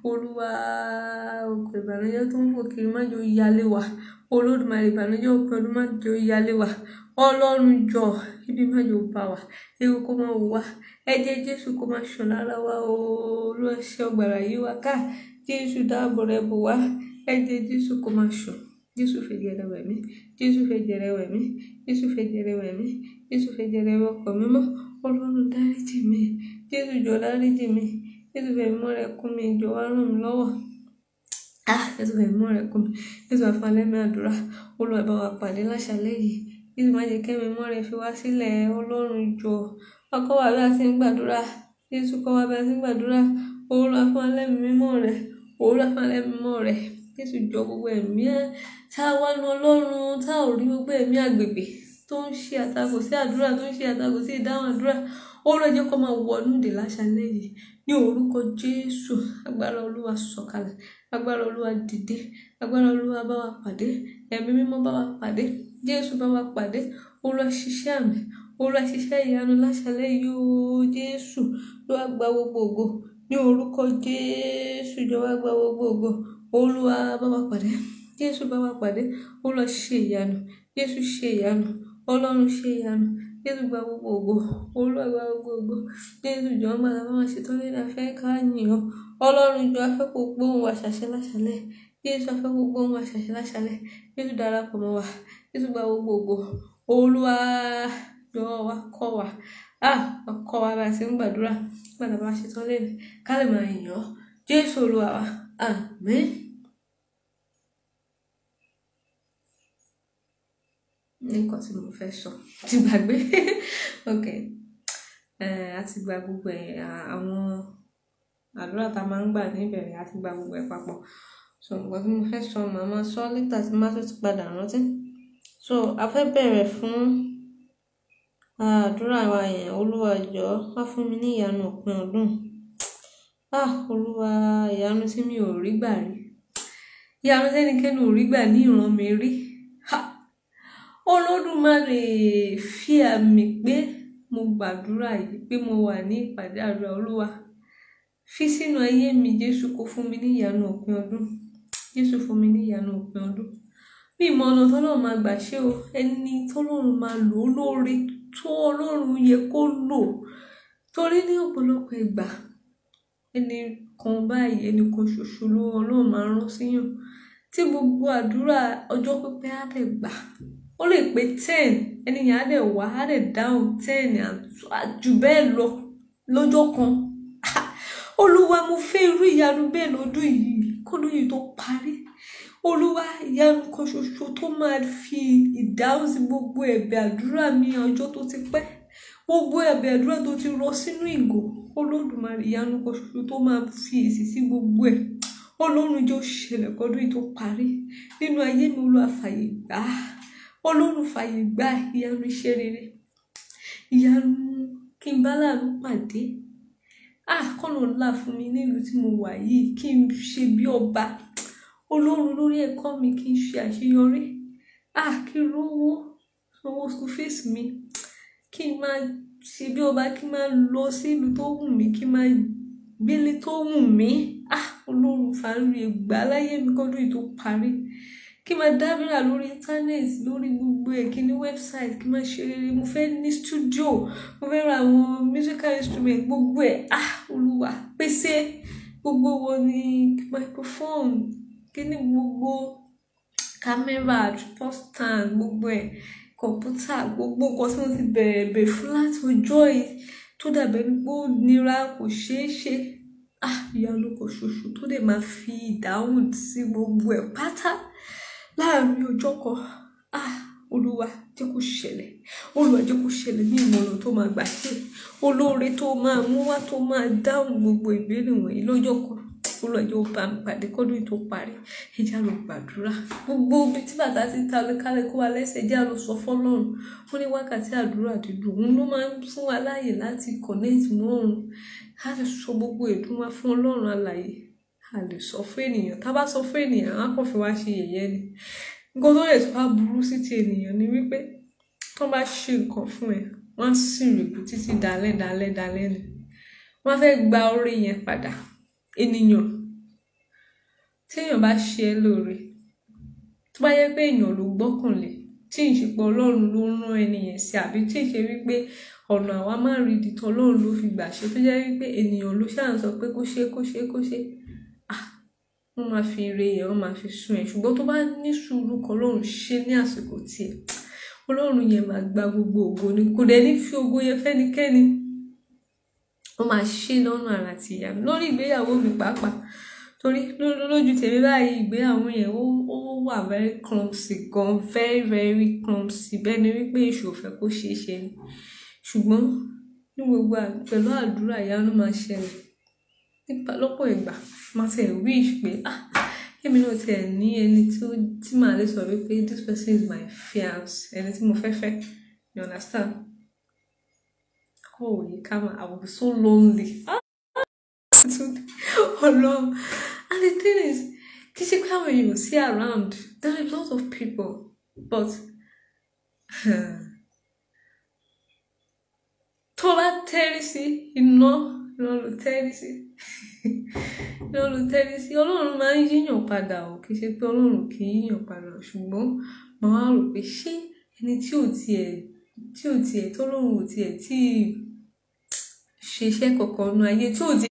olúwa òkè ìbànújẹ́ tó ń fò kiri má jẹ́ ó yálé wa olódùmarè ìbànújẹ́ òpin ọdún má jẹ́ ó yálé wa ọlọ́run jọ ibi má jẹ́ ó bá wa ewu kó má wò wá ẹ̀jẹ̀ jésù kó má ṣàn lára wa olúwa ṣe ọgbàrà yí wa ká jésù dáàbò rẹ̀ bò wá ẹ̀jẹ̀ jésù kó má ṣàn jésù fẹ̀jẹ̀ rẹ̀ wẹ̀ mí jésù fẹ̀jẹ̀ rẹ̀ wẹ̀ mí jésù fẹ̀jẹ̀ rẹ̀ wẹ̀ mí jésù fẹ̀jẹ̀ rẹ̀ wẹ̀ ọkọ̀ mímọ́ ọlọ́run dáríjì mi jésù jọ dáríjì mi jésù fẹ̀mí mọ́ rẹ̀ kún mi jọ wá ràn mí lọ́wọ́ ah jésù fẹ̀mí mọ́ rẹ̀ kún mi jésù àfàlẹ́mí àdúrà olúwa bá wa pàdé láṣálẹ́ yìí jésù má jẹ́ kẹ́mi mọ́ rẹ̀ fi wá sílẹ̀ ọlọ́run jọ wá kọ́ wa bí a ti ń gbàdúrà jésù kọ́ wa bí a ti ń gbàdúrà olúwa fún alẹ́mí mímọ́ rẹ̀ olúwa fún alẹ́mí mímọ́ rẹ̀ jésù jọ gbogbo ẹ̀mí ẹ̀ tá a wá nu ọlọ́run tá ò rí gbogbo ẹ̀mí àgbègbè tó ń ṣe àtakò sí àdúrà tó ń ṣe àtakò sí ìdáhùn àdúrà ó lọ jẹ́ kó máa wọnú ìdè láṣálẹ́ yìí ní orúkọ jésù agbára olúwa sọ̀kalẹ̀ agbára olúwa dìde agbára olúwa bá wa pàdé ẹ̀mí mímọ́ bá wa pàdé jésù bá wa pàdé olúwa ṣiṣẹ́ àmì olúwa ṣiṣẹ́ ìyanu láṣálẹ́ yìí ó jésù ló wá gba gbogbo ògo ní orúkọ jésù jọ wá gba gbogbo ògo olúwa bá wa pàdé jésù bá wa pàdé olúwa ṣe ìyanu jésù ṣe ìyanu ọlọ́run ṣe ìyanu jésù gba gbogbo ògo olúwa gba gbogbo ògo jésù jọ ń gbàdá máa ṣètò lẹ́nu afẹ́ ká yìn ọ́ ọlọ́run jọ afẹ́ kó gbóhùn wa ṣàṣẹ láṣálẹ́ jésù afẹ́ kó gbóhùn wa ṣàṣẹ láṣálẹ́ jésù darapọ̀ mọ́ wa jésù gba gbogbo ògo olúwa jọ wa kọ́ wa ah kọ́ wa bá a ṣe ń gbàdúrà gbàdá bá a ṣètò lẹ́nu ká lè máa yìn ọ́ jésù olúwa wa àmín. nǹkan tí mo fẹ́ sọ ti gbàgbé ok a ti gba gbogbo ẹ̀ àwọn àdúrà tá a máa ń gbà níbẹ̀rẹ̀ a ti gba gbogbo ẹ̀ papọ̀ so nǹkan tí mo fẹ́ sọ màá máa sọ lẹ́tà tí má tó ti padà rántí so a fẹ́ bẹ̀rẹ̀ fún àdúrà wa yẹn olúwa jọ̀ọ́ wá fún mi ní ìyanu òpin ọdún ah olúwa ìyanu tí mi ò rí gbà rí ìyanu tẹ́nikẹ́ni ò rí gbà ní ìran mi rí ha olódùmarè fi àmì pé mo gbàdúrà yìí pé mo wà ní ìpàdé àdúrà olúwa fi sínú ayé mi jésù kó fún mi ní ìyanu òpin ọdún jésù fún mi ní ìyanu òpin ọdún bí ìmọ̀ ọ̀nà tọ́lọ́run máa gbà ṣe o ẹni tọ́lọ́run máa lò ó lóore tó ọlọ́run yẹ kó lò torí ní ọ̀pọ̀lọpọ̀ ìgbà ẹni kan báyìí ẹni kan ṣoṣo ló ọlọ́run máa rán síyàn tí gbogbo àdúrà ọjọ́ pípẹ́ á lè gbà ó lè pé ten ẹni yẹn á dẹ̀ wá á dẹ̀ dáhùn ten jù bẹ́ẹ̀ lọ lọ́jọ́ kan olúwa mo fẹ́ irú ìyanu bẹ́ẹ̀ lọ́dún yìí kọ́dún yìí tó parí olúwa ìyanu kan ṣoṣo tó máa fi ìdáhùn sí gbogbo ẹ̀bẹ̀ àdúrà mi ọjọ́ tó ti pẹ́ gbogbo ẹ̀bẹ̀ àdúrà tó ti rọ sínú ìgò olódùmarè ìyanu kan ṣoṣo tó máa fi èsì sí gbogbo ẹ̀ ọlọ́run jọ ṣẹlẹ̀ kọ́dún yìí tó parí nínú ayé mi olúwa fàyè gbà á ọlọ́run fàyè gba ìyanu iṣẹ́ rere ìyanu kí n bá láàánú pàdé ah kọ́nà ńlá fún mi nílùú tí mo wà yìí kí n ṣe bí ọba ọlọ́run lórí ẹ̀kọ́ mi kí n ṣe àṣeyọrí ah kí n rówó owó school fees mi kí n máa ṣe bí ọba kí n máa lọ sí ìlú tó wù mí kí n máa gbélé tó wù mí ah ọlọ́run fàárí ẹgbàá láyé mi kọ́dún yìí tó parí kí n máa dábìrà lórí internet lórí gbogbo ẹ̀ kí n ní website kí n máa ṣe rere mo fẹ́ ní studio mo fẹ́ ra àwọn musical instrument gbogbo ẹ̀ ah olúwa pèsè gbogbo wo ni microphone kí ni gbogbo camera tripod stand gbogbo ẹ̀ kọ̀ǹpútà gbogbo nǹkan tí mo ti bẹ̀rẹ̀ bẹ̀rẹ̀ fún láti ọjọ́ yìí tó dàbẹ̀ ní pé ó nira kò ṣeé ṣe ah ìyanu kan ṣoṣo tó dẹ̀ máa fi ìdáhùn sí gbogbo ẹ̀ pátá láàrin ọjọ́ kan ah olúwa jẹ́ kó ṣẹlẹ̀ olúwa jẹ́ kó ṣẹlẹ̀ ní ìmọ̀ràn tó máa gbà ṣe olóore tó máa mú wá tó máa dáhùn gbogbo ìbéèrè wọ̀nyí lọ́jọ́ kan olúwa jẹ́ ó bá mi pàdé kọ́dún tó parí ẹjẹ́ àlọ́ gbàdúrà gbogbo ibi tí bàtà ti ta kálẹ̀ kó wa lẹ́sẹ̀ ẹjẹ́ àlọ́ sọ fọ́lọ́run wọ́n ní wákàtí àdúrà dídùn òun ló máa ń fún wa láàyè láti connect mọ́ òun láti sọ gbogbo ìdùn wa fún ọlọ́run alààyè a lè sọ fún ènìyàn tá a bá sọ fún ènìyàn á kàn fi wá ṣe yẹ̀yẹ́ ni nǹkan tó lè tó bá burú sí ti ènìyàn ni wípé tó bá ṣe nǹkan fún ẹ wọ́n á sì rìbù títí dalẹ́ dalẹ́ dalẹ́ ni wọ́n fẹ́ gba orí yẹn padà ènìyàn téèyàn bá ṣe ẹ́ lóore tó bá yẹ pé èèyàn ló gbọ́kànlé tí ì ṣe pé ọlọ́run ló rán ẹni yẹn sí àbí tí ì ṣe wípé ọ̀nà àwa máa ń rí ìdìtọ̀ ọlọ́run ló fi gbà ṣe tó jẹ́ wípé ènìyàn ló ṣáà ń sọ pé kó ṣe kó ṣe kó ṣe ah wọ́n máa fi ire yẹn wọ́n máa fi sún ẹ̀ ṣùgbọ́n tó bá ní sùúrù kan ọlọ́run ṣe ní àsìkò tiẹ̀ ọlọ́run yẹn máa gba gbogbo ògo ni kò dẹ̀ ní fi ògo yẹn fẹ́nikẹ́ni wọ́n máa ṣe lọ́nà àrà àti ìyá mi lórí ìgbéyàwó mi pàápàá torí lójú tèmi báyìí ìgbéyàwó yẹn ó ó wà very clumsy gan very very clumsy bẹ́ẹ̀ ni wípé èṣù ò fẹ́ kó ṣeé ṣe ni ṣùgbọ́n ní gbogbo pẹ̀lú àdúrà ìyanu máa ṣẹlẹ̀ nípa lọ́pọ̀ ìgbà máa tẹ̀ wish pé ah èmi náà tiẹ̀ ní ẹni tí màá lè sọ wípé this person is my fiance ẹni tí mo fẹ́ fẹ́ you understand oh yìí ká máa I will be so lonely ah ọlọ́run and the thing is kì í ṣe pé àwọn èèyàn sí around there are a lot of people but tó bá tẹ́rí sí iná iná ló tẹ́rí sí iná ló tẹ́rí sí ọlọ́run máa ń yíyàn padà o kì í ṣe pé ọlọ́run kì í yíyàn padà ṣùgbọ́n màá wá rò pé ṣé ẹni tí ò tiẹ̀ tí ò tiẹ̀ tọ́lọ́run ò tiẹ̀ tí ṣe iṣẹ́ kankan nu ayé tí ò tiẹ̀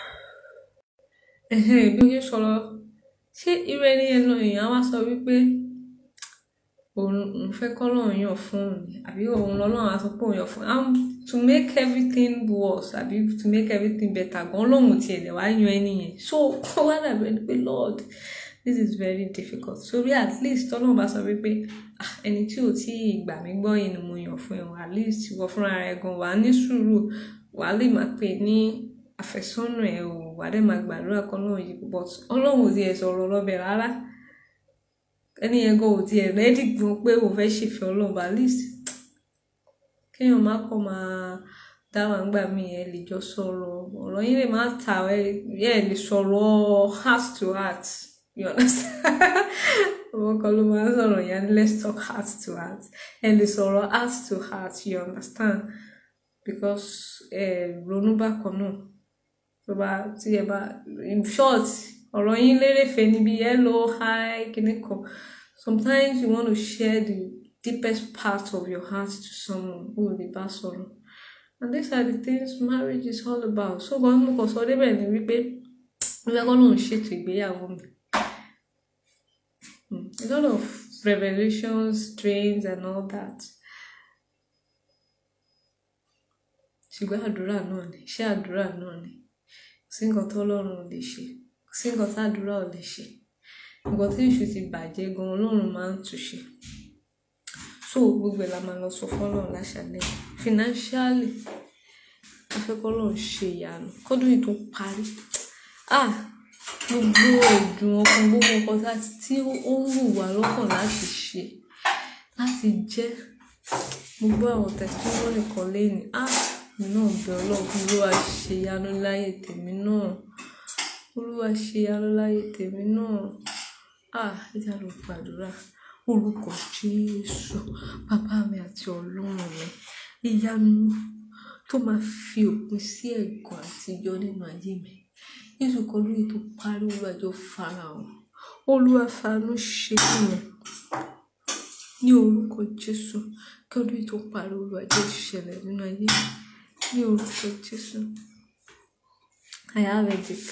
bí ó ṣe sọ̀rọ̀ ṣé irú ẹni yẹn náà èèyàn á wá sọ wípé òun fẹ́ kọ́ lọ́run yàn fún òun àbí òun lọ́lọ́run á sọ pé òun yàn fún un to make everything worse àbí to make everything better gan lóhùn tiẹ̀ lẹ̀ wá yan ẹni yẹn so kó wá dàbí ẹni pé lord this is very difficult sórí at least tọ́lọ́run bá sọ wípé ẹni tí ò tí ì gbà mí gbọ́ yìí ni mo yàn fún ẹ̀wọ̀n at least wọ́n fúnra rẹ̀ gan wà á ní sùúrù wà á lè máa pè ní àfẹ́sọ́nà ẹ̀ ò wà á dẹ̀ máa gbàdúrà kan náà yìí but ọlọ́run ò tiẹ̀ sọ̀rọ̀ lọ́bẹ̀ rárá ẹni yẹn gan ò tiẹ̀ rẹ́dì gan pé òun fẹ́ ṣèfẹ́ ọlọ́run at least kéèyàn má kọ́ máa dá wà ńgbà mí ẹ lè jọ sọ̀rọ̀ ọ̀rọ̀ yín lè má ta ẹ lè sọ̀rọ̀ heart to heart you understand ọmọ kan ló máa ń sọ̀rọ̀ yẹn let's talk heart to heart ẹ lè sọ̀rọ̀ heart to heart you understand because ẹ ronú bákan náà tó bá tí ẹ bá in short ọ̀rọ̀ yín lérèfé níbi hello hi kíní kan sometimes you want to share the deepest part of your heart to someone who will be bá sọ̀rọ̀ and these are the things marriage is all about so kan mo kàn sọ débẹ̀ ni wípé wípé kọ́ lóun ṣètò ìgbéyàwó mi a lot of revelations dreams and all that ṣùgbọ́n àdúrà náà ni iṣẹ́ àdúrà náà ni kò sí nǹkan tó ọlọ́run ò lè ṣe kò sí nǹkan tá àdúrà ò lè ṣe nǹkan tí èṣù ti bàjẹ́ gan ọlọ́run máa ń túnṣe so gbogbo ẹ̀ la máa lọ sọ fọlọ́run láṣálẹ́ financially afẹ́kọ́lọ́run ṣe ìyanu kọ́dún yìí tó parí ah gbogbo ẹ̀dùn ọkàn gbogbo nǹkan tí ó ń wù wá lọ́kàn láti ṣe láti jẹ́ gbogbo àwọn testimony kan lẹ́yìn ah mi náà bẹ ọlọ́run olúwa ṣe ìyanu láyé tèmi náà olúwa ṣe ìyanu láyé tèmi náà ah ẹ jẹ́ àlọ́ gbàdúrà orúkọ jésù bàbá mi àti ọlọ́run mi ìyanu tó máa fi òpin sí ẹ̀gàn àtijọ́ nínú ayé mi jésù kan lóye tó parí olùwàjọ farahàn olúwa fanú ṣe fún mi ní orúkọ jésù kí ọdún yìí tó parí olùwàjọ ìṣẹ̀lẹ̀ nínú ayé mi ní orúkọ jésù I have a dick.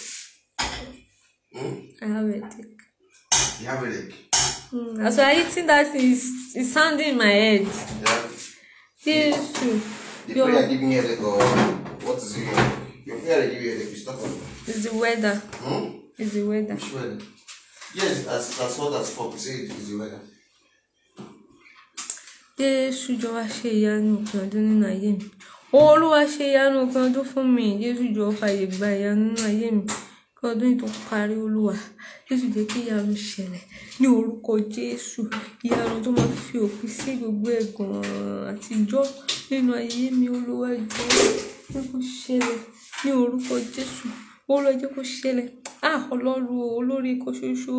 I have a dick. You have a leg. Mm, as I eating that is is sounding in my head. Yeah. Jésù. The Your prayer giving you a leg or what is it? Your prayer giving you a leg. You stop on. is the weather. Hmm? Is the weather. Which one? Yes, as as hot as fuck. You say it is the weather. Jésù jọ wá ṣe ìyanu òpin ọdún nínú ayé mi. Olúwa ṣe ìyanu òpin ọdún fún mi. Jésù jọ fàyè gba ìyanu nínú ayé mi. Kí ọdún yìí tó parí Olúwa. Jésù jẹ́ kí ìyanu ṣẹlẹ̀ ní orúkọ Jésù. Ìyanu tó máa fi òpin sí gbogbo ẹ̀gàn àtijọ́ nínú ayé mi Olúwa jọ jẹ́ kó ṣẹlẹ̀ ní orúkọ Jésù. Olúwa jẹ́ kó ṣẹlẹ̀. Ah Ọlọ́run o, olórí kan ṣoṣo.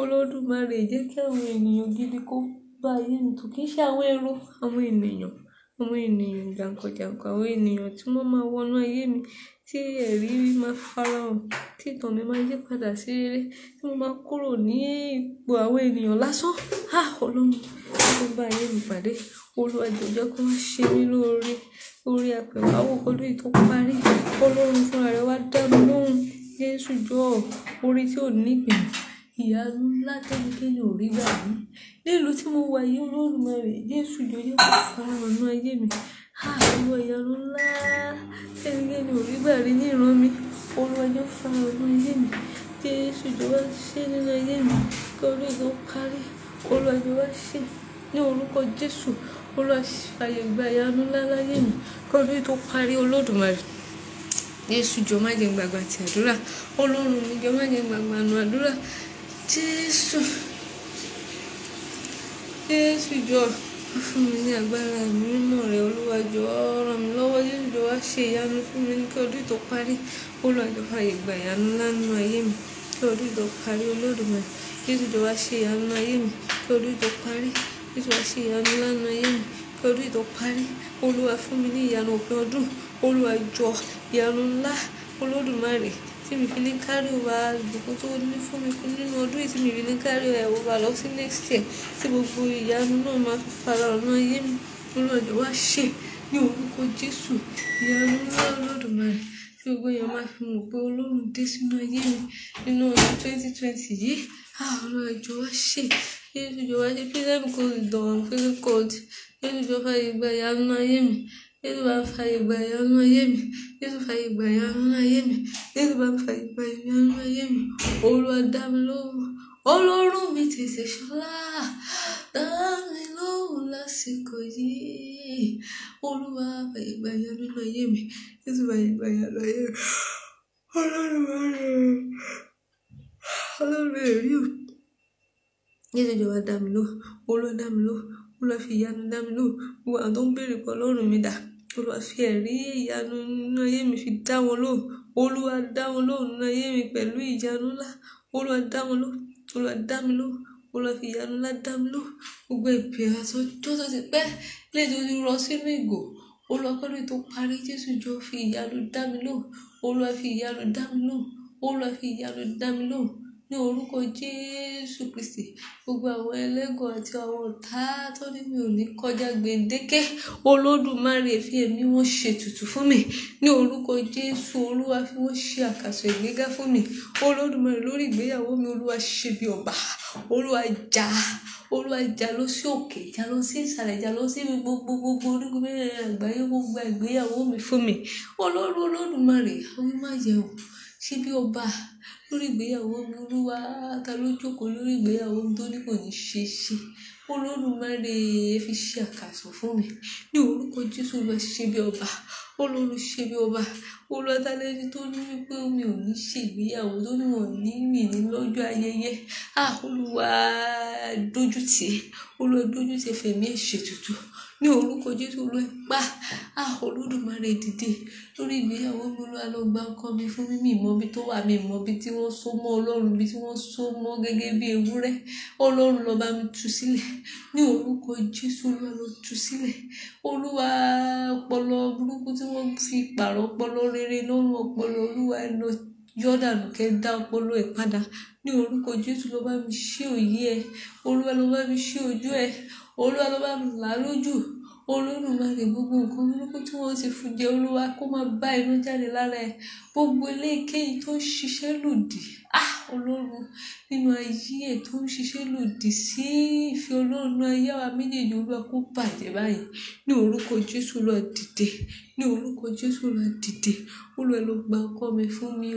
Olódùmarè jẹ́ kí àwọn ènìyàn gidi kó bá ayé mi tó kì í ṣe àwọn èrò àwọn ènìyàn àwọn ènìyàn jàǹkànjàǹkàn àwọn ènìyàn tí wọ́n máa wọnú ayé mi tí ẹ̀rí máa farahàn tí ìtàn mi máa yí padà sí rere tí mo máa kúrò ní ipò àwọn ènìyàn lásán á ọlọ́run tó bá ayé mi pàdé olúwa jọ̀ọ́ kó wá ṣe mí lóore orí àpẹ̀wáwò kọ́dún yìí tó parí ọlọ́run fúnra rẹ̀ wá dá mi lóhùn jésù jọ̀ọ́ orí tí ò ní ìpìlẹ̀ ìyanu ńlá tẹ́nikẹ́ni ò rí gbà mí nílùú tí mo wà yìí olódùmarè jésù jọ̀ọ́ jẹ́ kó farahàn ní ayé mi olúwa ìyanu ńlá tẹ́nikẹ́ni ò rí gbà rí ní ìran mi olúwa jọ̀ọ́ farahàn ní ayé mi jésù jọ̀ọ́ wá ṣe nínú ayé mi kọ́dún yìí tó parí olúwa jọ̀ọ́ wá ṣe ní orúkọ jésù olúwa fàyè gba ìyanu ńlá láyé mi kọ́dún yìí tó parí olódùmarè jésù jọ̀ọ́ má jẹ́ gbàgbà ti àdúrà ọlọ́run mi jọ̀ọ́ má jẹ́ gbàgbà nù àdúrà jésù jésù jọ̀ọ́ wá fún mi ní agbára mímọ́ rẹ olúwa jọ̀ọ́ ràn mí lọ́wọ́ jésù jọ̀ọ́ wá ṣe ìyanu fún mi ní kí ọdún tó parí olúwa jọ̀ọ́ fàyè gba ìyanu ńlá nínú ayé mi kí ọdún tó parí olódùmarè jésù jọ̀ọ́ wá ṣe ìyanu nínú ayé mi kí ọdún tó parí jésù wá ṣe ìyanu ńlá nínú ayé mi kí ọdún tó parí olúwa fún mi ní ìyanu òpin ọdún olúwa jọ̀ọ́ ìyanu ńlá olódùmarè tí mi fi ní kárí wa ìbùkún tó ní fún mi fún nínú ọdún yìí tí mi fi ní kárí ẹ̀ wò wá lọ sí next year tí gbogbo ìyanu náà máa fi fara ọ̀nà ayé mi olúwa jọ̀ọ́ wá ṣe ní orúkọ jésù ìyanu ńlá olódùmarè tí gbogbo èèyàn máa fi mọ̀ pé ọlọ́run dé sínú ayé mi nínú ọdún twenty twenty yìí olúwa jọ̀ọ́ wá ṣe jésù jọ̀ọ́ wá ṣe prison code ìdánwò prison code jésù jọ̀ọ́ fàyè gba ìyanu ayé mi jésù bá fàyè gba ìyanu ayé mi jésù fàyè gba ìyanu ayé mi jésù bá fàyè gba ìyanu ayé mi olúwa dá mi lóhùn ọlọ́run mi tètè ṣọlá dá mi lóhùn lásìkò yìí olúwa fàyè gba ìyanu ayé mi jésù fàyè gba ìyanu ayé mi ọlọ́run wà rẹ̀ ọlọ́run èrí o jésù jọ̀wọ́ dá mi lóhùn olúwa dá mi lóhùn olúwa fi ìyanu dá mi lóhùn gbogbo àwọn tó ń béèrè pé ọlọ́run mi dà olúwa fi ẹ̀rí ìyanu nínú ayé mi fi dá wọn lóhùn olúwa dá wọn lóhùn nínú ayé mi pẹ̀lú ìyanu ńlá olúwa dá wọn lóhùn olúwa dá mi lóhùn olúwa fi ìyanu ńlá dá mi lóhùn gbogbo ìpè àtọjọ́ tó ti pẹ́ léde ojú rọ sínú ìgò olúwa kọ́ni tó parí jésù jọ fi ìyanu dá mi lóhùn olúwa fi ìyanu dá mi lóhùn olúwa fi ìyanu dá mi lóhùn ní orúkọ jésù kristi gbogbo àwọn ẹlẹ́gàn àti àwọn ọ̀tá tó ní mi ò ní kọjá gbèǹdéke olódùmarè fi ẹ̀mí wọn ṣètùtù fún mi ní orúkọ jésù olúwa fi wọn ṣe àkàsọ ìgbéga fún mi olódùmarè lórí ìgbéyàwó mi olúwa ṣe bí ọba olúwa jà olúwa jà lọ sí òkè jà lọ sí ìsàlẹ̀ jà lọ sí gbogbo gbogbo orígun mẹ́rẹ̀ẹ̀rin àgbáyé gbogbo ìgbéyàwó mi fún mi ọlọ́run olódùmarè àwọn má yẹ o ṣe bí ọba lórí ìgbéyàwó mi olúwa ta ló jókòó lórí ìgbéyàwó mi tó ní kò ní ṣe é ṣe olódùmarè fi ṣe àkàsọ̀ fún mi ní orúkọ jésù lọ ṣe bí ọba olórí ṣe bí ọba olùwàtàlẹ́ni tó ní wípé mi ò ní ṣègbéyàwó tó ní wọn ní mì ní lọ́jọ́ ayẹyẹ ah olúwa dójú tì olúwa dójú tì fẹ̀mí ẹ̀ ṣètùtù ní orúkọ jésù olúwa pa ah olódùmarè dìde lórí ìgbéyàwó mi olúwa lọ gba ọkọ mi fún mi mi mọ ibi tó wà mi mọ ibi tí wọ́n so mọ́ ọlọ́run ibi tí wọ́n so mọ́ gẹ́gẹ́ bí ewúrẹ́ ọlọ́run lọ bá mi tú sílẹ̀ ní orúkọ jésù olúwa lọ tú sílẹ̀ olúwa ọpọlọ burúkú tí wọ́n fi pààrọ̀ ọpọlọ rere lọ́rùn ọpọlọ olúwa ẹ lọ yọdànù kẹ dá ọpọlọ ẹ padà ní orúkọ jésù lọ bá mi ṣí òye ẹ olúwa lọ bá mi ṣí ojú ẹ olúwa lọ bá mi là á lójú olódùmarè gbogbo nǹkan burúkú tí wọ́n ti fún jẹ olúwa kó máa bá inú jáde lára ẹ gbogbo eléyìíkéyìí tó ń ṣiṣẹ́ lòdì ah ọlọ́run nínú ayé ẹ̀ tó ń ṣiṣẹ́ lòdì sí ìfẹ́ ọlọ́run nínú ayé àwa méjèèjì olúwa kó bàjẹ́ báyìí ní orúkọ jésù lọ dìde ní orúkọ jésù lọ dìde olúwa ló gba ọkọ mi fún mi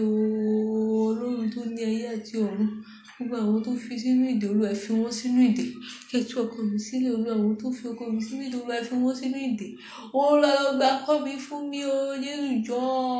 ooo ọlọ́run tó ní ayé àti ọ̀run gbogbo àwọn tó fi sínú ìdè olúwa fi wọ́n sínú ìdè kẹtù ọkọ mi sílẹ̀ olúwa àwọn tó fi ọkọ mi sínú ìdè olúwa fi wọ́n sínú ìdè olúwa ló gba ọkọ mi fún mi o jésù jọ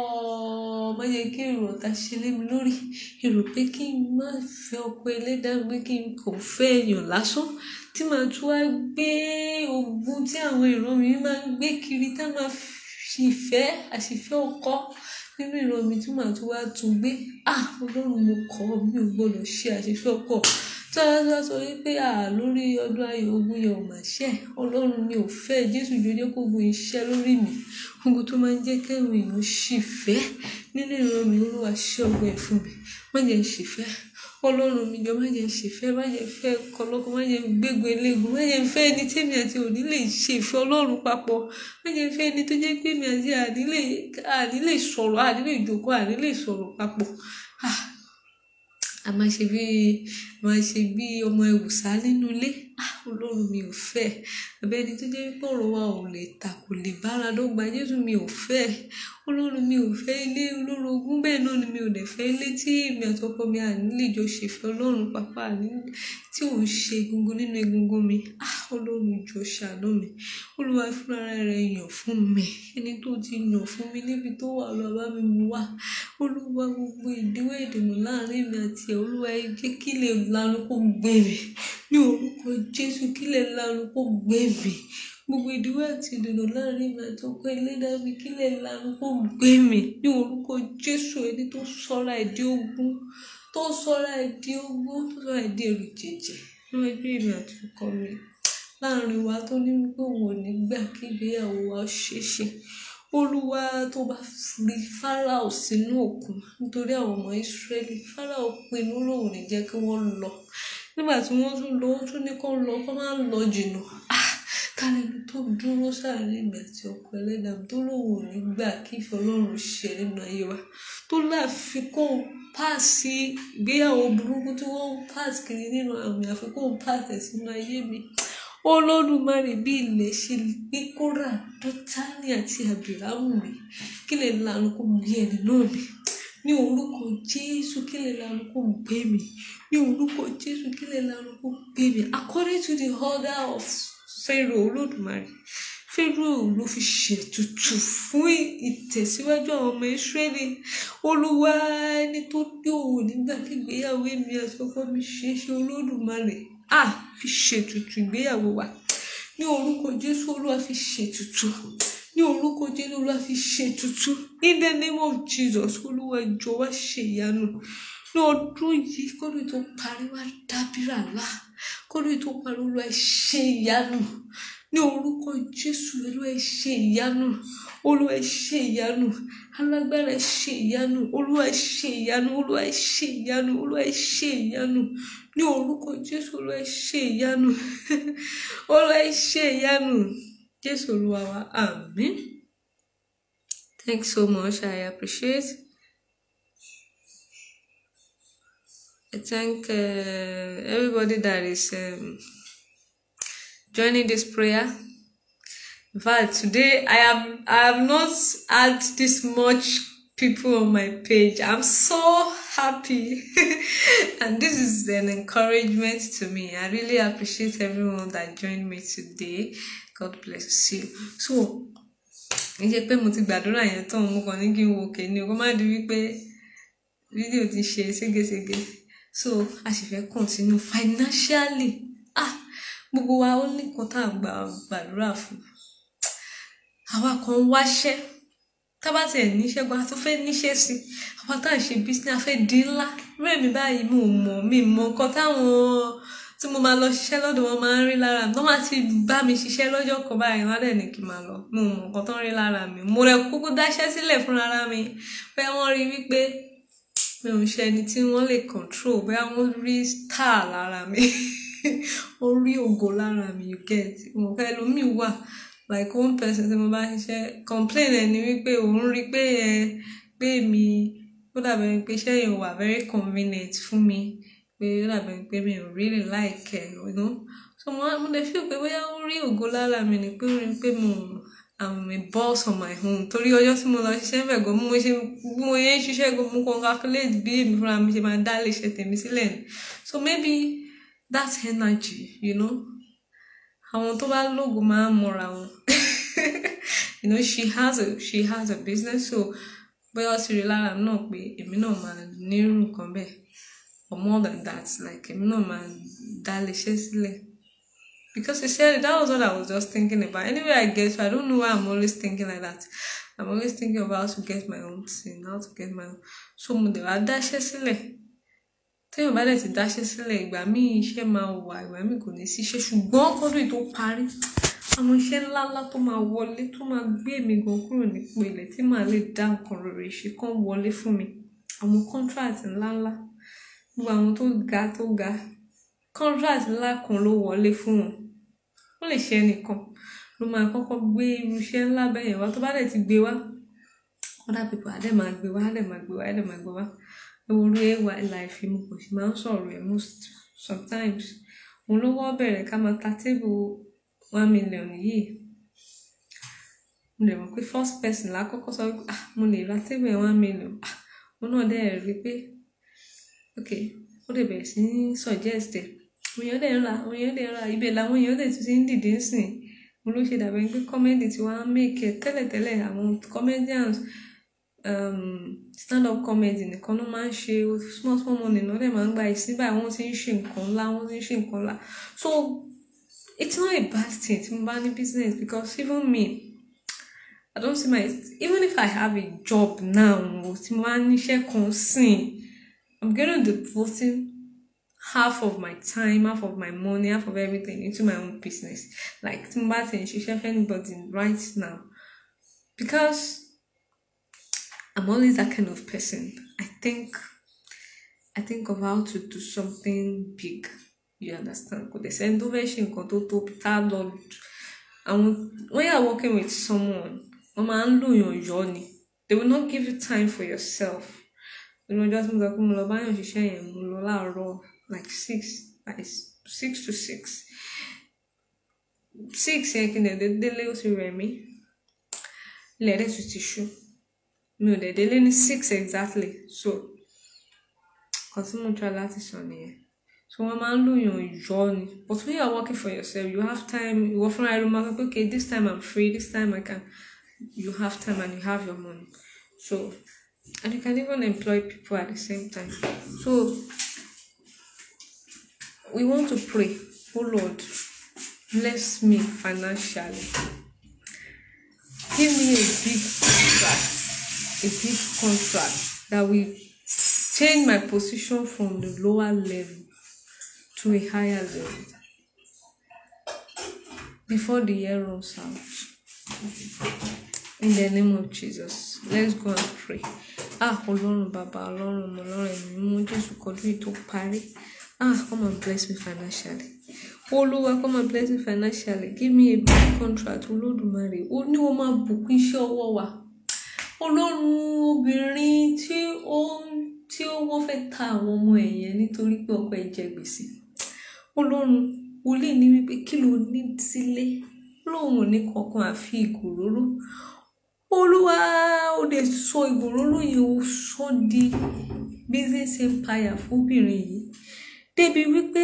má jẹ́ kí èrò ọ̀tá ṣe lé mi lórí èrò pé kí n má fẹ́ ọkọ ẹlẹ́dàá pé kí n kò fẹ́ èèyàn lásán tí màá tún wá gbé ogun tí àwọn ìran mi máa ń gbé kiri tá máa fi ìfẹ́ àṣìfẹ́ ọkọ nínú ìran mi tí màá tún wá tún gbé ah ọlọ́run mo kọ́ mi ò gbọ́dọ̀ ṣe àṣìfẹ́ ọkọ tí wọ́n bá sọ wípé à lórí ọdún ayọ̀ ogun yẹn ò mà ṣẹ́ ọlọ́run mi ò fẹ́ jésù jọjọ́ kó gun iṣẹ́ lórí mi ogun tó máa ń jẹ́ kẹ́rù èèyàn ṣì fẹ́ nínú ìran mi olúwa ṣẹ́ ogun ẹ̀ fún mi má jẹ́ ń ṣì fẹ́ ọlọ́run mi jọ má jẹ́ ń ṣì fẹ́ má jẹ́ ń fẹ́ kọlọ́kọ má jẹ́ ń gbégun eléegun má jẹ́ ń fẹ́ ẹni tẹ́mi àti òní lè ṣe ìfẹ́ ọlọ́run papọ̀ má jẹ́ ń fẹ́ ẹni tó jẹ́ pé mi àti àní lè àní lè sọ̀rọ̀ àní lè jókòó àní lè sọ̀rọ̀ papọ̀ ah a máa ṣe bí a máa ṣe bí ọmọ ìwùsà nínú ilé ah ọlọ́run mi ò fẹ́ abẹ́ni tó jẹ́ pé ọ̀rọ̀ wa ò lè ta kò lè bára dọ́gba jésù mi ò fẹ́ ọlọ́run mi ò fẹ́ ilé olórogún bẹ́ẹ̀ náà ni mi ò dẹ̀ fẹ́ ilé tí èmi àtọkọ mi àní lè jọ ṣèfẹ́ ọlọ́run pàpà àní tí ò ń ṣe egungun nínú egungun mi ah ọlọ́run jọ ṣàánú mi olúwa fúnra rẹ̀ yàn fún mi ẹni tó ti yàn fún mi níbi tó wà lọ bá mi mú wá olúwa gbogbo ìdíwọ́ ìdènà láàrin mi àti ẹ̀ olúwa ẹ jẹ́ kí lè lanu kó gbé mi ní orúkọ jésù kí lè lanu kó gbé mi gbogbo ìdíwọ́ àti ìdènà láàrin mi àti ọkọ ẹlẹ́dàá mi kí lè lanu kó gbé mi ní orúkọ jésù ẹni tó sọ́ra ẹ̀ di ogun tó sọ́ra ẹ̀ di ogun tó sọ́ra ẹ̀ di èrò jẹjẹ ní ẹgbẹ́ mi àti ọkọ mi láàrin wa tó ní wípé òun ò ní gbà kí ìgbéyàwó wa ṣeé ṣe olúwa tó bá fi fáráò sínú òkun nítorí àwọn ọmọ ìsírẹ́lì fáráò pinnu lòun ní jẹ́ kí wọ́n lọ nígbà tí wọ́n tún lọ ó tún ní kó lọ kó má lọ jìnnà ah kálẹ́ni tó dúró sáàrin ìgbà tí ọkọ ẹlẹ́dàá tó lòun ò ní gbà kí ìfẹ́ ọlọ́run ṣe nínú ayé wa tó láfikún páàsì ìgbéyàwó burúkú tí wọ́n ń páàsì kiri nínú àmì àfikún páàsì sínú ayé mi olódùmarè bí ilẹ̀ ṣe gbé kóra dọ́tánì àti àbìrámù mi kí lè lanu kó gbé ẹni náà mi ní orúkọ jésù kí lè lanu kó gbé mi ní orúkọ jésù kí lè lanu kó gbé mi according to the order of pharaoh olódùmarè pharaoh ló fi ṣètùtù fún ìtẹ̀síwájú àwọn ọmọ israẹli olúwa ẹni tó gbé òun nígbà kí ìgbéyàwó èmi àti ọkọ mi ṣe é ṣe olódùmarè a fi ṣètùtù ìgbéyàwó wa ní orúkọ jésù olúwa fi ṣètùtù ní orúkọ jésù olúwa fi ṣètùtù in the name of jesus olúwa jọ̀ọ́ wá ṣe ìyanu ní ọdún yìí kọ́dún tó parí wá dábìrà ńlá kọ́dún tó parí olúwa ṣe ìyanu ní orúkọ jésù olúwa ṣe ìyanu olúwa ṣe ìyanu alágbára ṣe ìyanu olúwa ṣe ìyanu olúwa ṣe ìyanu olúwa ṣe ìyanu ní orúkọ jésù olúwa ṣe ìyanu olúwa ṣe ìyanu jésù olúwa wa àmín thanks so much i appreciate i thank uh, everybody that is um, joining this prayer in fact today i am i have not had this much people on my page i'm so happy and this is an encouragement to me i really appreciate everyone that joined me today god bless you so kì í ṣe pé mo ti gbàdúrà yẹn tán mo kàn ní kí n wo òkè ni o kó má di wípé fídíò ti ṣe ségesège so a sì fẹ́ continue financially ah gbogbo wa ó ní nǹkan tá à ń gbà gbàdúrà fún àwa kan ń wáṣẹ́ tábà tiẹ̀ níṣẹ́ gan a tún fẹ́ níṣẹ́ sí àwa tá à ń ṣe business a fẹ́ di ńlá rẹ́mi báyìí mi ò mọ̀ mi mọ̀ nǹkan táwọn tí mo máa lọ ṣiṣẹ́ lọ́dọ̀ wọn máa ń rí lára mi wọ́n máa ti bá mi ṣiṣẹ́ lọ́jọ́ kan báyìí wọ́n á dẹ̀ ní kí n máa lọ mi ò mọ̀ nǹkan tó ń rí lára mi mo rẹ̀ kúkú dáṣẹ́ sílẹ̀ fúnra mi pé wọ́n rí wípé mi ò ń ṣe ẹni tí wọ́n lè control bóyá wọ́n rí star lára mi ó rí ògo lára mi you get mo fẹ́ lómi wà like one person tí mo bá ṣiṣẹ́ complain ẹ̀ ni wípé òun rí pé ẹ pé mi ó dàbẹ̀ pé iṣẹ́ yẹn wà very convenient fún mi pé ó dàbẹ̀ pé mi ò really like ẹ̀ you know so mo mo lè feel pé bóyá ó rí ògo lára mi ni pé ó rí pé mo I'm a boss on my own torí ọjọ́ tí mo lọ ṣiṣẹ́ bẹ̀ gan mo ṣe bí mo yẹn ń ṣiṣẹ́ gan mo kàn calculate bí èmi fúnra mi ṣe máa dá lè ṣe tèmi sílẹ̀ ni so maybe that energy you know àwọn tó bá lóògùn máa ń mọra wọn you know she has a she has a business so bóyá ó ti rí lára mi náà pé èmi náà máa nírú nǹkan bẹ́ẹ̀ or more than that like èmi náà máa dá lè ṣe sílẹ̀ because he said that was what I was just thinking about anyway I get so I don't know why I'm always thinking like that I'm always thinking about how to get my own thing how to get my own so mo dẹ̀ wá dáṣẹ́ sílẹ̀ téèyàn bá dẹ̀ ti dáṣẹ́ sílẹ̀ ìgbà míì iṣẹ́ máa wà ìgbà míì kò ní sí iṣẹ́ ṣùgbọ́n kọ́dún yìí tó parí àwọn iṣẹ́ ńláńlá tó máa wọlé tó máa gbé mi gan kúrò nípò ilẹ̀ tí màá lè dá nǹkan rere ṣe kán wọlé fún mi àwọn contract ńláńlá gbogbo àwọn tó ga tó ga contract ńlá kan ló wọlé fún wọn ó lè ṣe ẹnìkan ló máa kọ́kọ́ gbé irú iṣẹ́ ńlá bẹ́yẹn wá tó bá dẹ̀ ti gbé wá other people á dẹ̀ máa gbé wá á dẹ̀ máa gbé wá á dẹ̀ máa gbé wá ewu orí ay life mo kò sì máa ń sọ̀rọ̀ ẹ̀ most sometimes òun ló wọ́ bẹ̀rẹ̀ ká máa ta table one million yìí mo lè mọ̀ pé first person lákọ́kọ́ sọ pé ah mo lè ra table ẹ̀ one million ah mo náà dẹ̀ rí pé ok ó lè bẹ̀rẹ̀ sí ní suggest ẹ̀ àwọn èèyàn dẹ̀ ń ra àwọn èèyàn dẹ̀ ń ra ibẹ̀ làwọn èèyàn dẹ̀ tún ti ń dìde sìn mo ló ṣe dàbẹ̀ pé comedy tí wọ́n á make ẹ̀ tẹ́lẹ̀tẹ́lẹ̀ àwọn comedians um, stand up comedy nìkan ló máa ń ṣe small small money náà dẹ̀ máa ń gba ìsín báyìí wọ́n ti ń ṣe nǹkan ńlá wọ́n ti ń ṣe nǹkan ńlá so it's not a bad thing tí mo bá ní business because even me I don't see my even if I have a job now tí mo bá níṣẹ́ kan sìn I'm gonna devoting half of my time half of my money half of everything into my own business like tí mo bá ti ń ṣiṣẹ́ for anybody right now because I'm always that kind of person. I think I think of how to do something big. You understand? Kò dẹ̀ sẹ́ni tó fẹ́ ṣe nǹkan tó tóbi tá a lọ àwọn when you are working with someone wọ́n máa ń lòyàn yọ ni they will not give you time for yourself. Inú ọjọ́ tí mo sọ pé mo lọ báyọ̀ ṣiṣẹ́ yẹn mo lọ láàárọ̀ like six by six to six six yẹn kí n dẹ̀ délé ó ti rẹ̀ mí ilẹ̀ dẹ̀ tún ti ṣú mi ò dẹ̀ délé ní six exactly so kan tí mo try láti sọ nìyẹn so wọ́n máa ń lòyàn yọ ni but when you are working for yourself you have time ìwọ fúnra ẹ̀rọ máa sọ pé okay this time I'm free this time I can you have time and you have your money so and you can even employ people at the same time so we want to pray oh Lord bless me financially give me a big contract a big contract that will change my position from the lower level to a higher level before the year runs out. In the name of Jesus, let's go and pray. Ah, Ọlọ́run bàbá Ọlọ́run ọmọ Ọlọ́run ẹ̀mí mú Jésù kọjú yìí tó parí. Ah, come and bless me financially. Olúwa come and bless me financially. Give me a big contract. Olódùmarè. Ó ní o máa bùkún iṣẹ́ ọwọ́ wa ọlọ́run obìnrin tí ó tí ó wọ́n fẹ́ ta àwọn ọmọ ẹ̀ yẹn nítorí pé ọkọ ẹ̀ jẹ gbèsè ọlọ́run wòlíì ní wípé kí ló ní sílé lóun ò ní kankan àfi ìgòróró olúwa ó lè sọ ìgòróró yẹn ó sọ di business empire fóbìnrin yìí débi wípé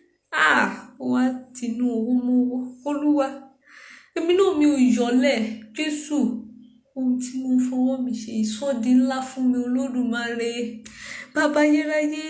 ah wá tinú owó mọ́wọ́ olúwa èmi náà mi ò yọlẹ̀ jésù ohun tí mo fọwọ́ mi ṣe ìsọdi ńlá fún mi olódùmarè bàbá yẹráyé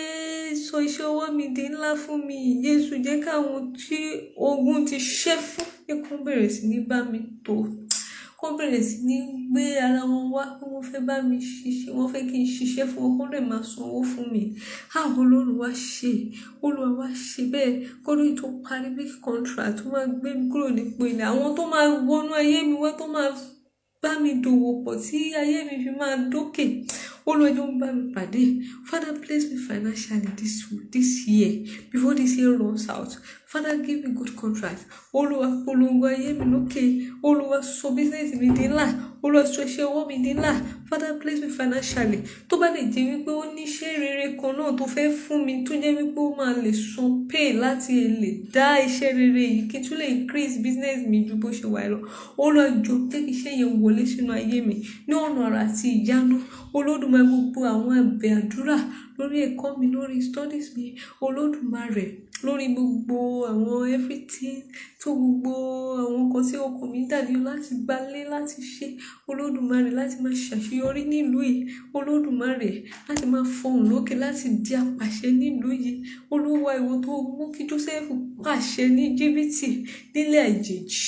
sọ iṣẹ́ ọwọ́ mi di ńlá fún mi jésù jẹ́ káwọn tí ogun ti ṣẹ́ fún pé kó bẹ̀rẹ̀ sí ní bá mi tó kó bẹ̀rẹ̀ sí ní gbé ara wọn wá pé wọ́n fẹ́ bá mi ṣiṣẹ́ wọ́n fẹ́ kí n ṣiṣẹ́ fún wọn kó lè máa sanwó fún mi àwọn olórí wa ṣe olúwa wa ṣe bẹ́ẹ̀ kó lóyún tó parí bí contract tó máa gbé mi kúrò nípò ilẹ̀ àwọn tó máa wọnú ayé mi wá tó máa bá mi dòwò pọ̀ tí ayé mi fi máa dókè olùwẹ̀jọ́ ń bá mi pàdé father bless me financially this this year before this year runs out father give me good contract olúwa polongo ayé mi lókè olúwa sọ business mi di ńlá olúwa sọ iṣẹ́ ọwọ́ mi di ńlá father bless me financially tó bá lè jẹ́ wípé ó ní iṣẹ́ rere kan náà tó fẹ́ fún mi tó jẹ́ wípé ó máa lè san pay láti lè dá iṣẹ́ rere yìí kí n tún lè increase business mi ju bó ṣe wà lọ olúwa jọ jẹ́ kí iṣẹ́ yẹn wọlé sínú ayé mi ní ọ̀nà àrà àti ìyanu olódùmarè gbogbo àwọn ẹ̀bẹ̀ àdúrà lórí ẹ̀kọ́ mi lórí studies mi olódùmarè lórí gbogbo àwọn everything tó gbogbo àwọn nǹkan tí ọkàn mi dàbí láti gbálé láti ṣe olódùmarè láti máa ṣàṣeyọrí nílùú yìí olódùmarè láti máa fọhùn lókè láti di apàṣẹ nílùú yìí olúwa ìwọ tó mú kí Jósẹ́fù pàṣẹ ní jìbìtì nílẹ̀ àjèjì